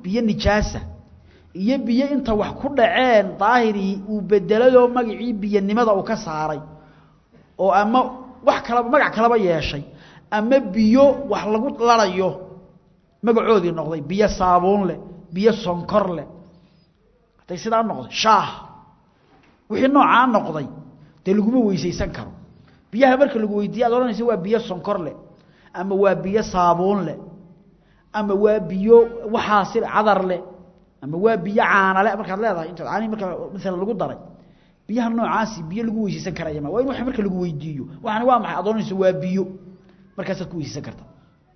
biyo nijaasa iyo biyo inta wax ku dhaceen daahirii uu bedelayoo magacii biyanimada uu ka saaray oo ama wax kalaba magac kalaba yeeshay ama biyo wax lagu larayo magacoodii noqday biyo saabuun leh biyo sonkor leh hadday sidaa noqday shaah wixii noocaa noqday dee laguma weysaysan karo biyaha marka lagu weydiiye ad odhanaysa waa biyo sonkor leh ama waa biyo saabuun leh ama waa biyo waxaasi cadar leh ama waa biyo caanale markaad leedahay intaad caanihi marka maalan lagu daray biyaha noocaasi biyo lagu weysaysan karaya ma waa in wax marka lagu weydiiyo waxani waa maxay ad odhanaysa waa biyo markaasaad ku weysaysan karta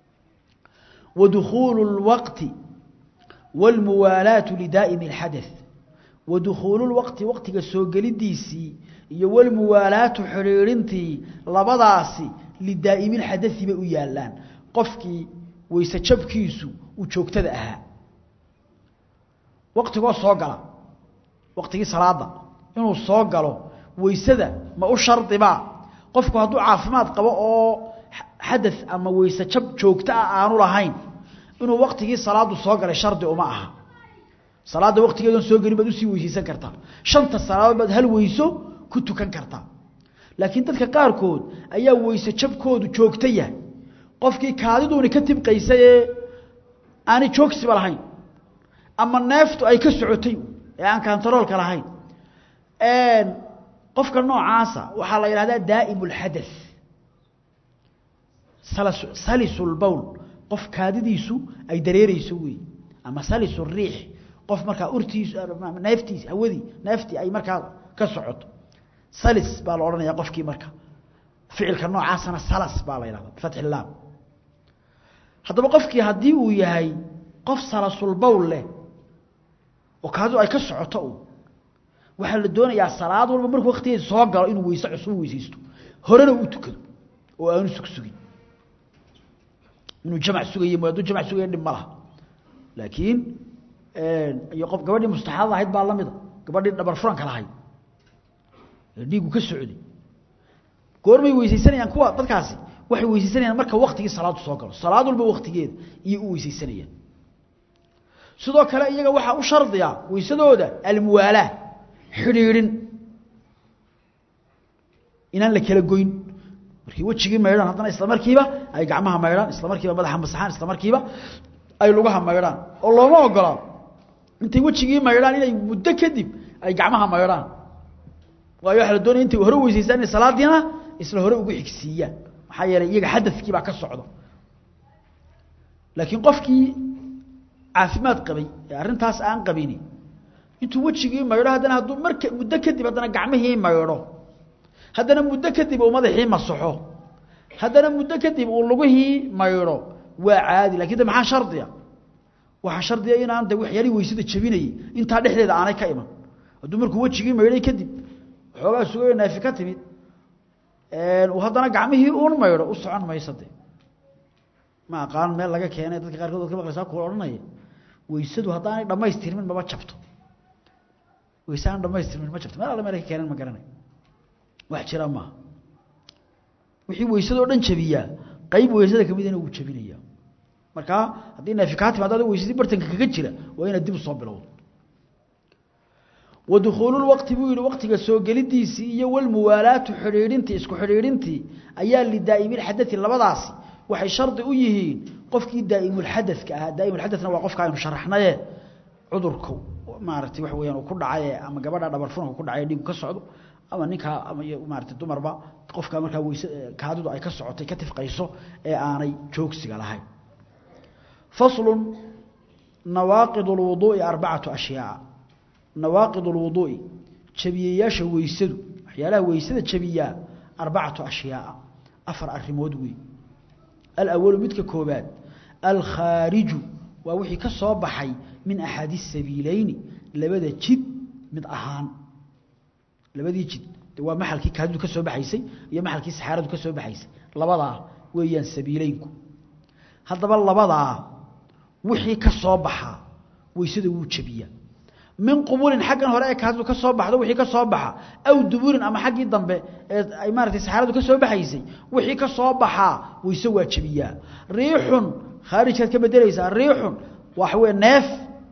ودخول الوقت والموالاة لدائم الحدث ودخول الوقت وقت سوغلديسي iyo walmuwaalaatu xiriirintii labadaasi lidaa'imin xadai bay u yaalaan qofkii weyse jabkiisu uu joogtada ahaa waqtigoo soo gala waqtigii salaada inuu soo galo weysada ma u shardibaa qofku hadduu caafimaad qabo oo xada ama weyse jab joogto ah aanu lahayn inuu waqtigii salaadu soo galay shardi uma aha salaadda waqtigeedan soo gelin baad usii weysaysan kartaa shanta salaadood baad hal weyso ku tukan kartaa laakiin dadka qaarkood ayaa weyse jabkoodu joogto yahay qofkii kaadiduuni ka tibqaysay ee aanay joogsiba lahayn ama neeftu ay ka socotay ee aan kantaroolka lahayn qofka noocaasa waxaa la yidhahdaa daa'im اlxadaث salisu lbowl qof kaadidiisu ay dareereyso wey ama salisu riix qof markaa urtiisu neeftiis hawadii neeftii ay markaa ka socoto salis baa la odhanaya qofkii marka ficilka noocaasana salas baa la yidhahda bifatxi laam haddaba qofkii haddii uu yahay qof salasulbowl leh oo kaadidu ay ka socoto un waxaa la doonayaa salaad walba markuu waktigeeda soo galo inuu weyse cusub weysaysto horena u tukado oo aanu sugsugin inuu jamc sugaye hadduu jamc sugaya dhib ma laha laakiin iyo qof gabadhii mustaxaadada ahayd baa lamida gabadhii dhabar furanka lahayd ee dhiigu ka socday goormay weysaysanayaan kuwa dadkaasi waxay weysaysanayaan marka waktigii salaadu soo galo salaad walba waktigeeda iyo u weysaysanayaan sidoo kale iyaga waxaa u shardiya weysadooda almuwaalaa xidhiidhin inaan la kala goyn markii wejigii maydhaan haddana isla markiiba ay gacmaha maydhaan isla markiiba madaxa masaxaan isla markiiba ay lugaha maydhaan oo looma ogola intay wejigii maydhaan inay muddo kadib ay gacmaha maydhaan waayo waxaa la doonaya intay hore weysaystaan inay salaadiina isla hore ugu xigsiiyaan maxaa yeelay iyaga xadadkii baa ka socda laakiin qofkii caafimaad qabay ee arrintaas aan qabini intuu wejigii maydho haddana hadduu marka muddo kadib haddana gacmihii maydho haddana muddo kadib uu madaxii masaxo haddana muddo kadib uu lugihii maydho waa caadi lakin de maxaa shardiya waxaa shardiya inaan de waxyaalihii weysada jabinayey intaa dhexdeeda aanay ka iman hadduu markuu wejigii maydhay kadib waxoogaa sugayo naafi ka timid uu haddana gacmihii uun maydho u socon mayso de ma aqaan meel laga keenay dadka qaarkood od ka maqlaysaa kuwa odhanaya weysadu haddaanay dhamaystirmin maba jabto weyse aan dhamaystirmin ma jabto meel alle meel ka keenan ma garanay wax jira maaha wixii weysadoo dhan jabiyaa qayb weysada kamidana wuu jabinaya markaa haddii naafi kaa timaado ada weysadii bartanka kaga jira waa inaad dib u soo bilowdo wadukhuululwaqti buu yihi waqtiga soo gelidiisii iyo walmuwaalaatu xidhiidhintii isku xidhiidhintii ayaa lidaa'imilxadai labadaasi waxay shardi u yihiin qofkii daa'imulxadadka ahaa daa'imulxadadna waa qofka aynu sharaxnaye cudurku maaragtay waxa weyaan uu ku dhacaye ama gabadha dhabar furanka ku dhacaye dhiigu ka socdo ama ninkaa ama maarata dumarba qofka markaa weyse kaadidu ay ka socotay ka tifqayso ee aanay joogsiga lahayn faslun nawaaqid اlwuduu'i arbacatu ashyaaa nawaaqid اlwuduu'i jabiyayaasha weysadu waxyaalaha weysada jabiyaa arbacatu ashyaaa afar arrimood wey alawalu midka koobaad alkhaariju waa wixii ka soo baxay min axaadi sabiileyni labada jid mid ahaan labadii jid waa maxalkii kaadidu ka soo baxaysay iyo maxalkii saxaaradu ka soo baxaysay labadaa weeyaan sabiileynku haddaba labadaa wixii ka soo baxaa weysada wuu jabiyaa min qubulin xaggan hore ee kaadidu ka soo baxdo wixii ka soo baxa aw duburin ama xaggii dambe ee ay maaratay saxaaradu ka soo baxaysay wixii ka soo baxaa weyse waa jabiyaa riixun khaarijkaad ka bedelaysaa riixun waxa weye neef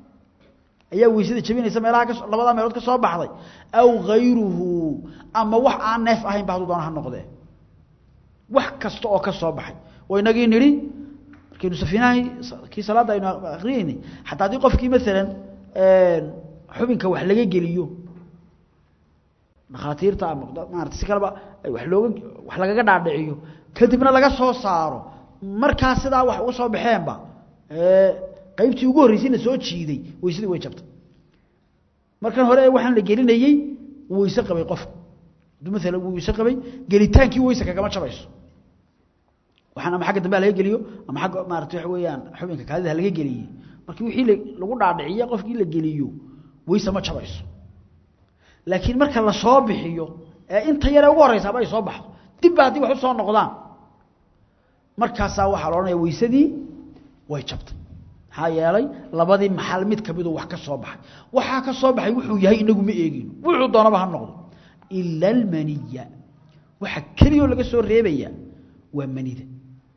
ayaa weysada jabinaysa meelaha ka labadaa meelood ka soo baxday aw hayruhu ama wax aan neef ahayn ba hadduu doona ha noqdee wax kasta oo ka soo baxay oo inagii nidhi markaynu safiinahay kii salaadda aynu akriyeynay xataa haddii qofkii maalan xubinka wax laga geliyo dhakhaatiirta ama maarata si kaleba wax looga wax lagaga dhaadhiciyo kadibna laga soo saaro markaa sidaa wax uga soo baxeenba qaybtii ugu horreysay la soo jiiday weysadii way jabtay markan hore waxaan la gelinayey wuu weyse qabay qofku hadduu maalan wuu weyse qabay gelitaankii weyse kagama jabayso waxaan ama xagga dambe laga geliyo ama xagga maarata waxa weeyaan xubinka kaadida laga geliyey markii wixii lagu dhaadhiciye qofkii la geliyo weyse ma jabayso laakiin marka la soo bixiyo ee inta yare ugu horreysaaba ay soo baxdo dibba haddii wax u soo noqdaan markaasaa waxaa la odhanaya weysadii way jabtay maxaa yeelay labadii maxal mid kamidoo wax ka soo baxay waxaa ka soo baxay wuxuu yahay inagu ma eegino wuxuu doonaba ha noqdo ila almaniya waxa keliyoo laga soo reebaya waa manida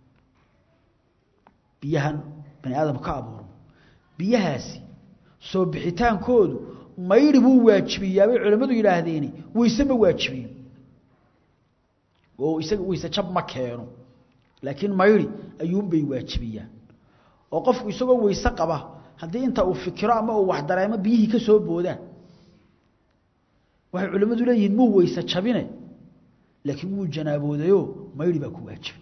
biyahan bani aadamku ka abuurmo biyahaasi soo bixitaankoodu mayri buu waajibiyaa bay culimmadu yidhaahdeeni weyse ma waajibiyo oo isaga weyse jab ma keeno laakiin mayri ayuunbay waajibiyaan oo qofku isagoo weyse qaba haddii inta uu fikiro ama uu wax dareemo biyihii ka soo boodaan waxay culimmadu leeyihiin muu weyse jabine laakiin wuu janaaboodayo mayri baa ku waajibay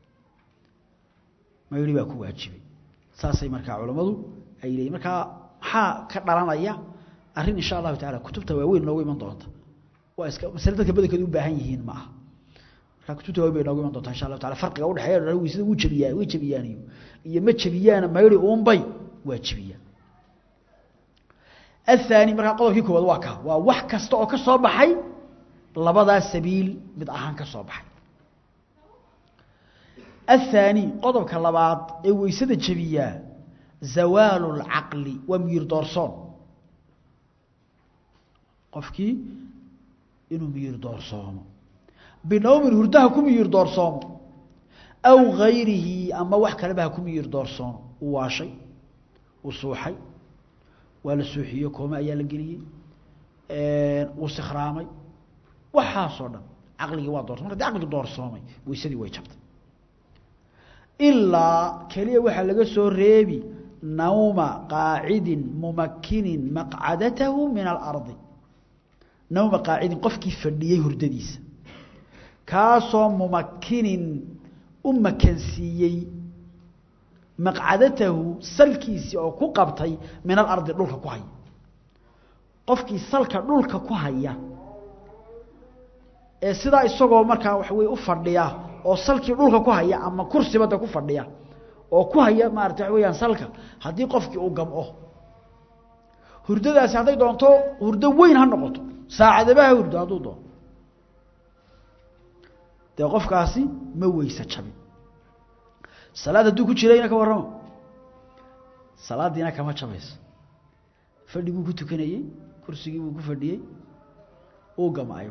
mayri baa ku waajibay saasay markaa culammadu ay leeyihin markaa maxaa ka dhalanaya arrin insha allahu tacala kutubta waaweyn noogu iman doonta waa iska masale dadka badankeedu u baahan yihiin ma aha markaa kutubta waaweyn bay noogu iman doonta insha allahu tacala farqiga udhexeeya weysada wuu jabiyaa way jabiyaan iyo iyo ma jabiyaana mayri uunbay waa jabiyaan الثاني markaa qodobkii koowaad waa ka waa wax kasta oo ka soo baxay labadaa sabiil mid ahaan ka soo baxay الثاني qodobka labaad ee weysada jabiyaa zawaalu الcaqli waa miyir doorsoon qofkii inuu miyir doorsoomo binowmin hurdaha ku miyir doorsoomo aw gayrihi ama wax kaleba ha ku miyir doorsoomo uu waashay uu suuxay waa la suuxiyo koome ayaa la geliyey uu sikhraamay waxaasoo dhan caqligii waa doorsoomay marka dii caqligii doorsoomay weysadii way jabtay ilaa keliya waxaa laga soo reebi nawma qaacidin mumakinin maqcadatahu min alardi nawma qaacidin qofkii fadhiyey hurdadiisa kaasoo mumakinin u makansiiyey maqcadatahu salkiisii oo ku qabtay min alardi dhulka ku haya qofkii salka dhulka ku haya ee sidaa isagoo markaa waxa weye u fadhiya oo salkii dhulka ku haya ama kursibada ku fadhiya oo ku haya maarata waxa weyaan salka haddii qofkii uu gamco hurdadaasi hadday doonto hurdo weyn ha noqoto saacadaba ha hurdo hadduu doono dee qofkaasi ma weyse jabin salaad hadduu ku jirayna ka warramo salaaddiina kama jabayso fadhi buu ku tukanayey kursigii buu ku fadhiyey uu gamaayo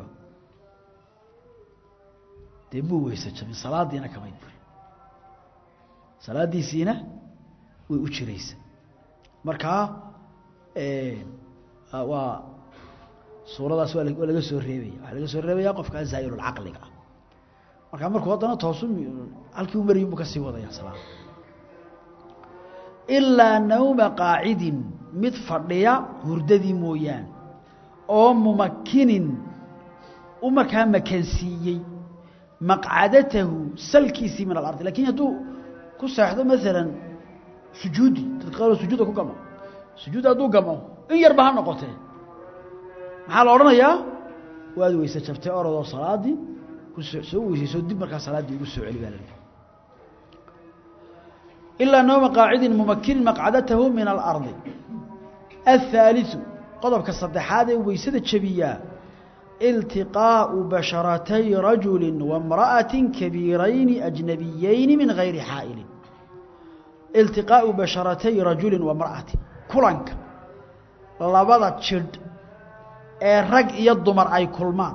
dee muu weyse jabin salaaddiina kamay burin salaaddiisiina way u jiraysa markaa waa suuradaas waa waa laga soo reebaya waxaa laga soo reebaya qofkaa zaa'ilulcaqliga ah markaa markuu haddana toosu halkii u maryin buu ka sii wadaya salaada ilaa nawma qaacidin mid fadhiya hurdadii mooyaane oo mumakinin u markaa makansiiyey maqcadatahu salkiisii min alardi lakin hadduu ku seexdo maalan sujuudi dadka qaar sujuuda ku gamo sujuud hadduu gamo in yarba ha noqotee maxaa la odhanayaa waad weyse jabtay orodoo salaadii soo weysayso dib markaa salaaddii ugu soo celi baa la ilaa nawma qaacidin mumakinin maqcadatahu min alardi athaaliثu qodobka saddexaad ee weysada jabiyaa iltiqaa'u basharatay rajuli waimra'ati kabiirayni ajnabiyeyni min gayri xaa'ilin iltiqaa'u basharatay rajuli waimra'ati kulanka labada jidh ee rag iyo dumar ay kulmaan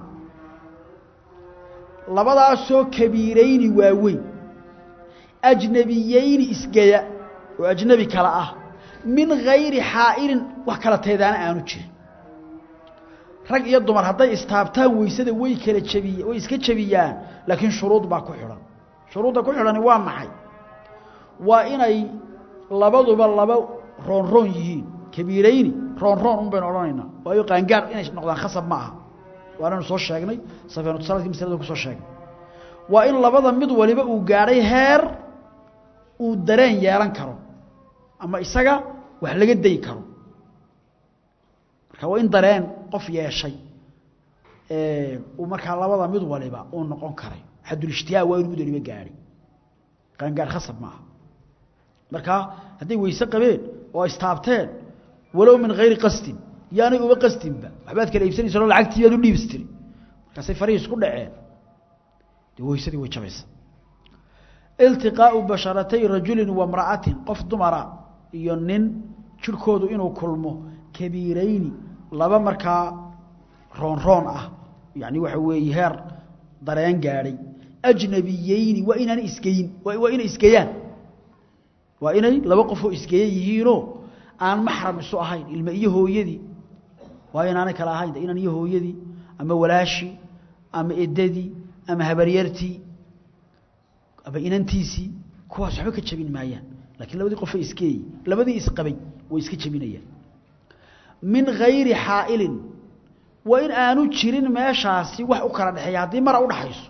labadaasoo kabiirayni waaweyn ajnabiyeyni isgeya oo ajnebi kale ah min gayri xaa'ilin wax kala teedaana aanu jirin rag iyo dumar hadday istaabtaan weysada way kala jabiy way iska jabiyaan laakiin shuruud baa ku xidhan shuruudda ku xidhani waa maxay waa inay labaduba laba roonroon yihiin kabiirayni roonroon un baynu odhanaynaa waayo qaangaar inay noqdaan khasab ma aha waananu soo sheegnay safeenutusaladki maslada ku soo sheegnay waa in labada mid waliba uu gaadhay heer uu dareen yeelan karo ama isaga wax laga dayi karo marka waa in dareen qof yeeshay uu markaa labada mid waliba uu noqon karay xadulishtihaa waa inu mid waliba gaadhay qaangaar khasab ma aha markaa hadday weyse qabeen oo istaabteen walow min hayri qasdin yaanay uba qasdinba waxbaad kala iibsanaysa oo lacagtii baad u dhiibistiri markaasay farihii isku dhaceen dee weysadii way jabaysa iltiqaau basharatay rajulin wamra'atin qof dumara iyo nin jirhkoodu inuu kulmo kabiirayni laba markaa roonroon ah yani waxa weeye heer dareen gaadhay ajnabiyeyni waa inaanay isgeyin waa inay isgeyaan waa inay laba qofoo isgeeya yihiinoo aan maxram isu ahayn ilma iyo hooyadii waa inaanay kala ahayn inan iyo hooyadii ama walaashii ama edadii ama habaryartii ama inantiisii kuwaas waxba ka jabin maayaan lakiin labadii qofay isgeeyey labadii isqabay way iska jabinayaan min hayri xaa'ilin waa in aanu jirin meeshaasi wax u kala dhexeeya haddii mara udhaxayso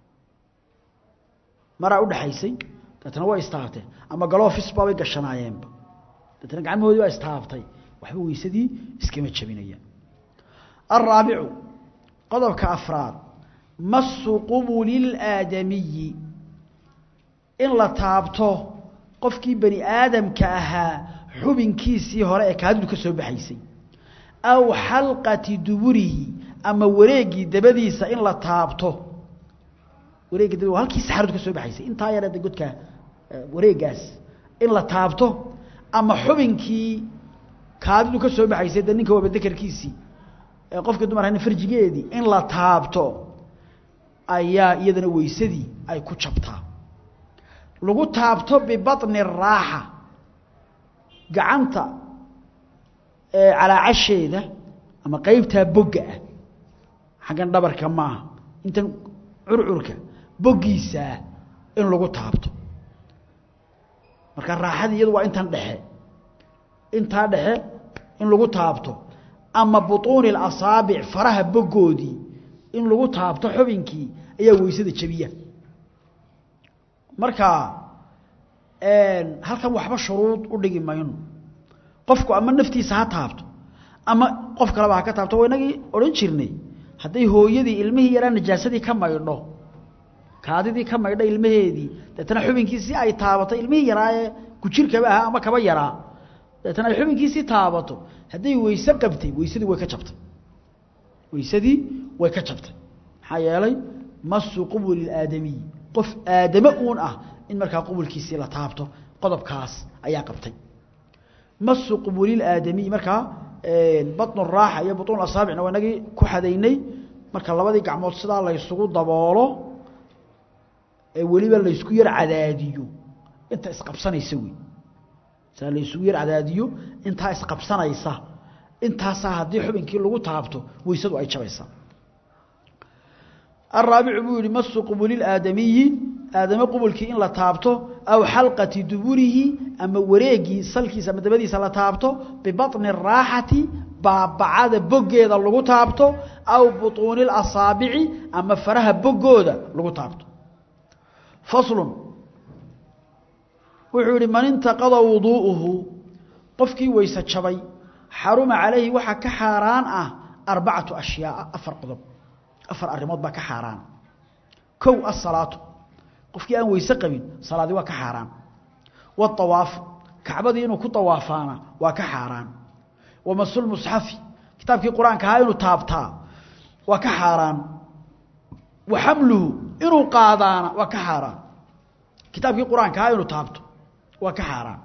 maraa udhaxaysay deetna way istaabteen ama galoofis baabay gashanaayeenba deetna gacmahoodii baa istaabtay waxba weysadii iskama jabinayaan alraabicu qodobka afraad masu qubuli اlaadamiyi in la taabto qofkii bani aadamka ahaa xubinkiisii hore ee kaadidu ka soo baxaysay aw xalqati duburihi ama wareegii dabadiisa in la taabto wareegii dabadi halkii saxaradu ka soo baxaysay intaa yareeda godka wareegaas in la taabto ama xubinkii kaadidu ka soo baxaysay de ninka waaba dekerkiisii ee qofkii dumar hana farjigeedii in la taabto ayaa iyadana weysadii ay ku jabtaa lagu taabto bibaطni raaxa gacanta calaacasheeda ama qeybtaa bogga ah xaggan dhabarka maaha intan curcurka boggiisaa in lagu taabto marka raaxadii iyadu waa intan dhexe intaa dhexe in lagu taabto ama buطuuni اlasaabic faraha boggoodii in lagu taabto xubinkii ayaa weysada jabiya marka halkan waxba shuruud u dhigi mayno qofku ama naftiisa ha taabto ama qof kaleba ha ka taabto waa inagii odhan jirnay hadday hooyadii ilmihii yaraa najaasadii ka maydho kaadidii ka maydho ilmaheedii deetana xubinkiisii ay taabato ilmihii yaraa ee kujirkaba ahaa ama kaba yaraa deetana ay xubinkiisii taabato hadday weyse qabtay weysadii way ka jabtay weysadii way ka jabtay maxaa yeelay masu qubuli aadamiyi qof aadame uun ah in markaa qubulkiisii la taabto qodobkaas ayaa qabtay masu qubulilaaadamiyi markaa baطnu raaxa iyo buطun asaabicna waa inagii ku xadaynay marka labadii gacmood sidaa laysugu daboolo ee weliba laysku yar cadaadiyo inta isqabsanaysa wey sidaa laysugu yar cadaadiyo intaa isqabsanaysa intaasaa haddii xubinkii lagu taabto weysadu ay jabaysaa الرaaبع buu yihi masu qbul اaadamiyi aadame qubulkii in la taabto aw xalqati duburihi ama wareegii salkiisa ama dabadiisa la taabto bibaطni الraaxati baabacada boggeeda lagu taabto aw buطuuni اasaabici ama faraha boggooda lagu taabto faslu wuxuu yihi man intaqada wuduu'uhu qofkii weyse jabay xaruma calayhi waxaa ka xaaraan ah arbacatu ashyaaa afar qodob afar arrimood baa ka xaaraan kow asalaatu qofkii aan weyse qabin salaadii waa ka xaaraan waawaafu kacbadii inuu ku awaafaana waa ka xaaraan wamasulmusxafi kitaabkii qur-aanka ahaa inuu taabtaa waa ka xaaraan wa xamluhu inuu qaadaana waa ka xaaraan kitaabkii qur-aanka ahaa inuu taabto waa ka xaaraan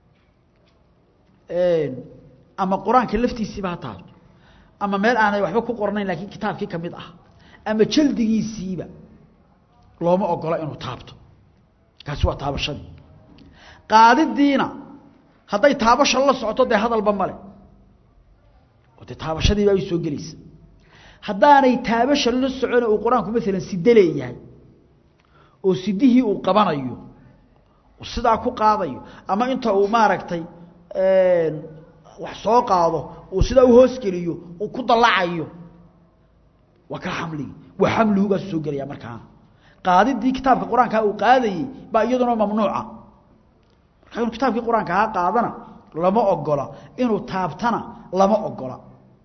ama qur-aanka laftiisiiba ha taabto ama meel aanay waxba ku qornayn laakiin kitaabkii ka mid ah ama jaldigiisiiba looma ogola inuu taabto kaasi waa taabashadii qaadidiina hadday taabasha la socoto dee hadalba male oo dee taabashadiiba ay soo gelaysa haddaanay taabasha la socona uu qur-aanku maalan side leeyahay oo sidihii uu qabanayo uu sidaa ku qaadayo ama inta uu maaragtay wax soo qaado uu sidaa u hoosgeliyo uu ku dallacayo waa ka xamligi waa xamligugaas soo gelaya markaana qaadidii kitaabka qur-aankaa uu qaadayey baa iyaduna mamnuuca markaa inuu kitaabkii qur-aanka ha qaadana lama ogola inuu taabtana lama ogola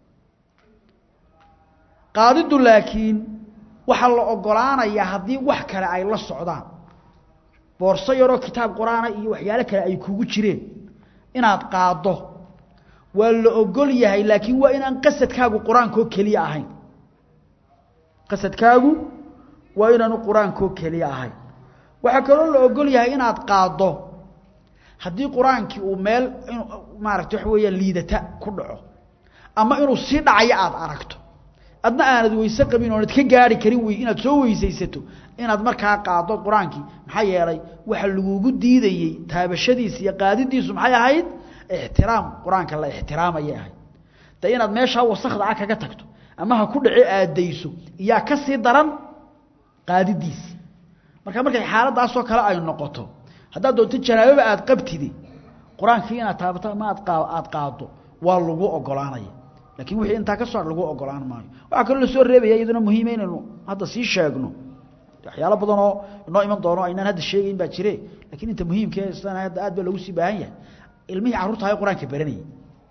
qaadidu laakiin waxaa la ogolaanayaa haddii wax kale ay la socdaan boorso yaroo kitaab qur-aana iyo waxyaalo kale ay kugu jireen inaad qaaddo waa la ogol yahay laakiin waa inaan qasadkaagu qur-aankoo keliya ahayn qasadkaagu waa inaanu qur-aankoo keliya ahayn waxaa kaloo la ogol yahay inaad qaaddo haddii qur-aankii uu meel maaragta waxa weeyaan liidata ku dhaco ama inuu sii dhacayo aada aragto adna aanad weyse qabin oonad ka gaari karin wey inaad soo weysaysato inaad markaa qaaddo qur-aankii maxaa yeelay waxa lagugu diidayey taabashadiisa iyo qaadidiisu maxay ahayd ixtiraam qur-aanka la ixtiraamayay ahayd dee inaad meeshaa wasakda ah kaga tagto ama ha ku dhace aadayso iyaa ka sii daran qaadidiisi marka markay xaaladaasoo kale ay noqoto haddaad doonto janaababa aada qabtide qur-aankii inaad taabato ama aad aada qaaddo waa lagu ogolaanaya lakin wixii intaa ka soo lagu ogolaan maayo waxaa kaloo lasoo reebaya iyaduna muhiima inaynu hadda sii sheegno waxyaalo badan oo inoo iman doono aynaan hadda sheegayn baa jire lakiin inta muhiimka sidana hadda aad baa lagu sii baahan yahay ilmihii carruurta hay qur-aanka baranayay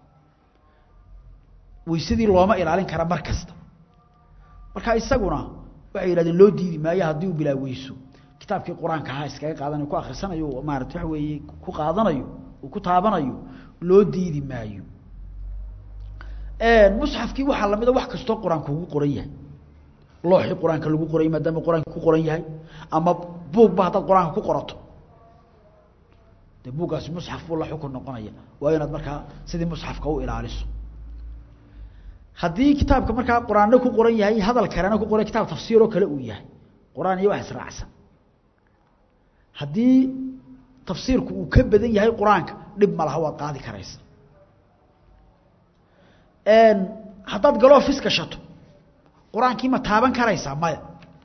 weysadii looma ilaalin kara mar kasta marka isaguna waxay yidhahdeen loo diidi maayo haddii uu bilaa weyso kitaabkii qur-aanka ahaa iskaga qaadanayo ku akhrisanayo maarata waxa weeye ku qaadanayo uu ku taabanayo loo diidi maayo musxafkii waxaa lamida wax kastoo qur-aanka ugu qoran yahay looxii qur-aanka lagu qoray maadaama qur-aanka ku qoran yahay ama buugba haddaad qur-aanka ku qorato de buuggaasi musxaf buu la xukun noqonaya waa inaad markaa sidii musxafka u ilaaliso haddii kitaabka markaa qur-aanna ku qoran yahay hadal kalena ku qoran kitaab tafsiiroo kale uu yahay qur-aan iyo wax israacsan haddii tafsiirku uu ka badan yahay qur-aanka dhib ma laha waad qaadi karaysa haddaad galoo fis gashato qur-aankii ma taaban karaysaa maya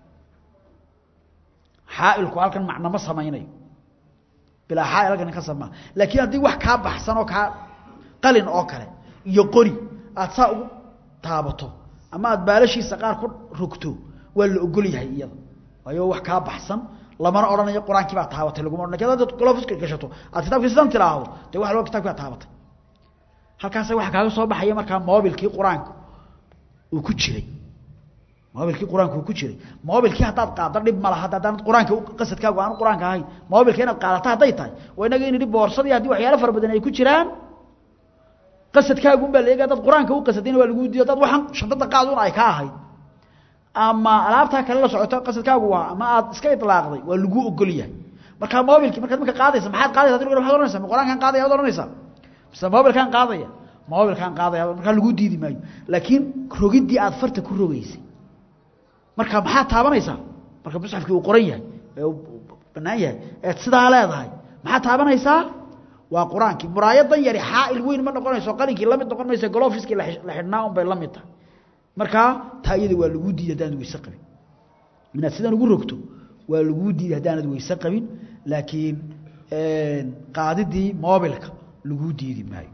xaailku halkan macno ma samaynayo bilaa xaail halkan ka samaa laakiin haddii wax kaa baxsan oo kaa qalin oo kale iyo qori aad saa ugu taabato ama aad baalashiisa qaar ku rogto waa la ogol yahay iyada waayo wax kaa baxsan lamana odhanayo qur-aankii baa taabatay laguma odhan lakin hadaad galoo fiska gashato aad kitabkii sidan tiraahdo dee wax loo kitabki baa taabatay halkaasa waxa kaaga soo baxaya markaa mobilkii qur-aanka uu ku jiray mobilkii qur-aanka uu ku jiray mobilkii haddaad qaaddo dhib ma laha haddaanad qur-aanka qasadkaagu aan qur-aanka ahayn mobilka inaad qaadato hadday tahay waa inaga in idhi boorsadii haddii waxyaalo fara badan ay ku jiraan qasadkaagu unbaa la eega haddaad qur-aanka u qasadayna waa laguu diido haddaad waxaan shantada qaadun ay ka ahayd ama alaabtaa kale la socoto qasadkaagu waa ama aad iska itlaaqday waa laguu ogol yahay markaa mobilkii markaad marka qaadaysa maxaad qaadaysa adi waxad ohanaysa ma qur-aankaan qaadaya ad ohanaysaa mise mobilkaan qaadaya mobilkaan qaadaya markaa laguu diidi maayo laakiin rogiddii aad farta ku rogaysay marka maxaad taabanaysaa marka musxafkii uu qoran yahay ee uu banaan yahay eed sidaa leedahay maxaad taabanaysaa waa qur-aankii muraayadan yari xaail weyn ma noqonayso qalinkii lamid noqon maysa golofiskii la xidhnaa un bay la mid tahay markaa taa iyada waa laguu diiday haddaanad weyse qabin inaad sidan ugu rogto waa laguu diiday haddaanad weyse qabin laakiin qaadidii mobilka laguu diidi maayo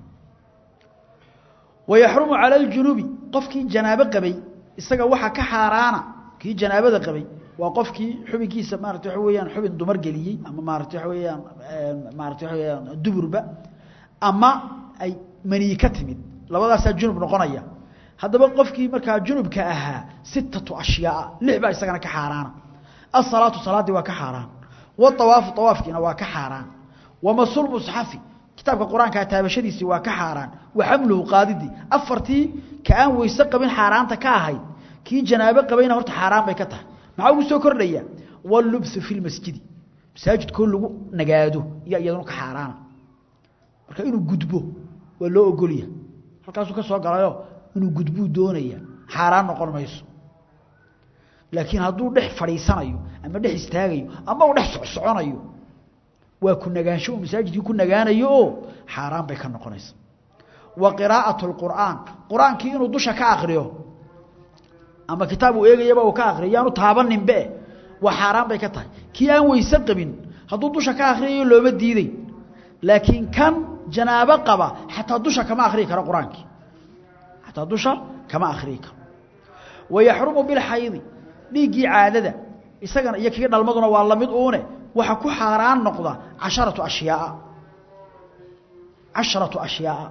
wayaxrumu cala aljunubi qofkii janaabo qabay isaga waxa ka xaaraana kii janaabada qabay waa qofkii xubinkiisa maarata waxa weeyaan xubin dumar geliyey ama maarata waxa weeyaan maarata waxa weeyaan duburba ama ay maniyi ka timid labadaasaa junub noqonaya haddaba qofkii markaa junubka ahaa sittatu ashyaaa lix baa isagana ka xaaraana asalaatu salaaddii waa ka xaaraan waawaafu awaafkiina waa ka xaaraan wamasul musxafi kitaabka qur-aankaa taabashadiisii waa ka xaaraan wa xamluhu qaadidii afartii ka aan weyse qabin xaaraanta ka ahayd kii janaabo qabayna horta xaaraan bay ka tahay maxaa ugu soo kordhaya wallubsu fi lmasjidi masaajidkoo lagu nagaado iyo iyaduna ka xaaraana marka inuu gudbo waa loo ogolya halkaasuu ka soo galayo inuu gudbuu doonaya xaaraan noqon mayso laakiin hadduu dhex fadhiisanayo ama dhex istaagayo ama uu dhex socsoconayo waa ku nagaansho uu masaajidkii ku nagaanayo oo xaaraan bay ka noqonaysa wa qiraa'atu lqur'aan qur-aankii inuu dusha ka akriyo ama kitaab uu eegayaba uu ka akriyo yaanu taabaninbe waa xaaraan bay ka tahay kii aan weyse qabin hadduu dusha ka akhriyayo looma diiday laakiin kan janaabo qaba xataa dusha kama akhriyi karo qur-aankii xataa dusha kama akhriyi karo wayaxrumu bilxaydi dhiiggii caadada isagana iyo kii dhalmaduna waa lamid uune waxa ku xaaraan noqda casharatu ashyaaa casharatu ashyaaa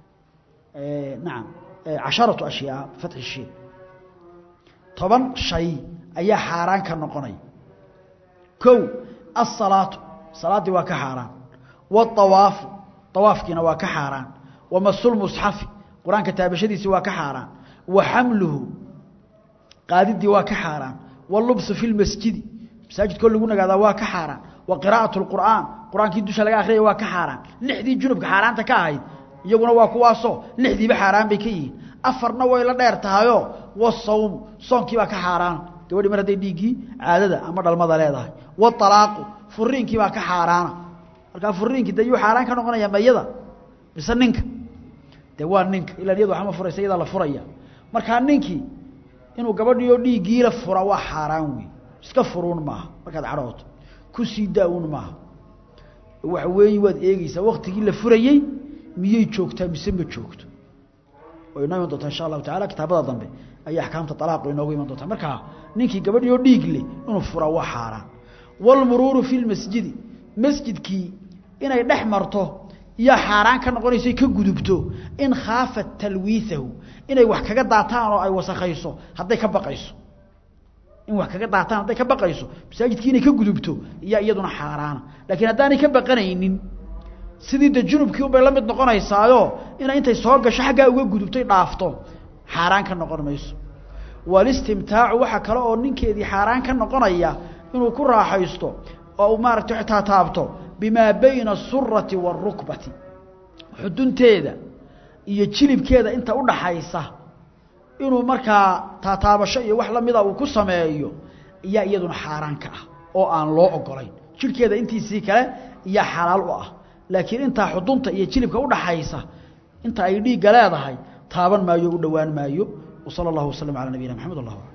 nacam casharatu ashyaaa fatxi shiin toban shay ayaa xaaraan ka noqonaya kow asalaatu salaaddii waa ka xaaraan waawaafu awaafkiina waa ka xaaraan wamasulmusxafi qur-aanka taabashadiisii waa ka xaaraan wa xamluhu qaadiddii waa ka xaaraan walubsu fi lmasjidi masaajidkoo lagu nagaadaa waa ka xaaraan wa qiraa'atu lqur'aan qur-aankii dusha laga akhriyaya waa ka xaaraan lixdii junubka xaaraanta ka ahayd iyaguna waa kuwaasoo lixdiiba xaaraan bay ka yihiin afarna way la dheer tahayoo wasawmu soonkii baa ka xaaraana gabadhii mar hadday dhiiggii caadada ama dhalmada leedahay waalaaqu furiinkii baa ka xaaraana markaa furiinkii de yuu xaaraan ka noqonaya mayada mise ninka de waa ninka ilaan iyadu waxma furaysa iyadaa la furaya markaa ninkii inuu gabadhiioo dhiiggiila fura waa xaaraan wey iska furuun maaha markaad cadhooto ku sii daa-uun maaha waxa weeye waad eegeysaa waktigii la furayey miyey joogtaa mise ma joogto way inoo iman doontaa insha allahu tacala kitaabada dambe ayay axkaamta alaaqu inoogu iman doontaa markaa ninkii gabadhii oo dhiig leh inuu furaa waa xaaraan waalmuruuru fi lmasjidi masjidkii inay dhex marto iyo xaaraan ka noqonayso ka gudubto in khaafat talwiihahu inay wax kaga daataan oo ay wasakhayso hadday ka baqayso in wax kaga daataan hadday ka baqayso masaajidkii inay ka gudubto iyo iyaduna xaaraana laakiin haddaanay ka baqanaynin sidii de junubkii unbay la mid noqonaysaayo inay intay soo gasho xaggaa uga gudubtay dhaafto xaaraan ka noqon mayso walistimtaacu waxaa kale oo ninkeedii xaaraan ka noqonaya inuu ku raaxaysto oo uu maaragtay xitaa taabto bimaa bayna asurati waalrukbati xudunteeda iyo jilibkeeda inta udhaxaysa inuu markaa taataabasho iyo wax lamida uu ku sameeyo iyaa iyaduna xaaraan ka ah oo aan loo ogolayn jirhkeeda intiisii kale iyaa xalaal u ah laakiin intaa xudunta iyo jilibka udhaxaysa inta ay dhiigga leedahay taaban maayo u dhowaan maayo وصلى الله وسلم على نبينا محمد الله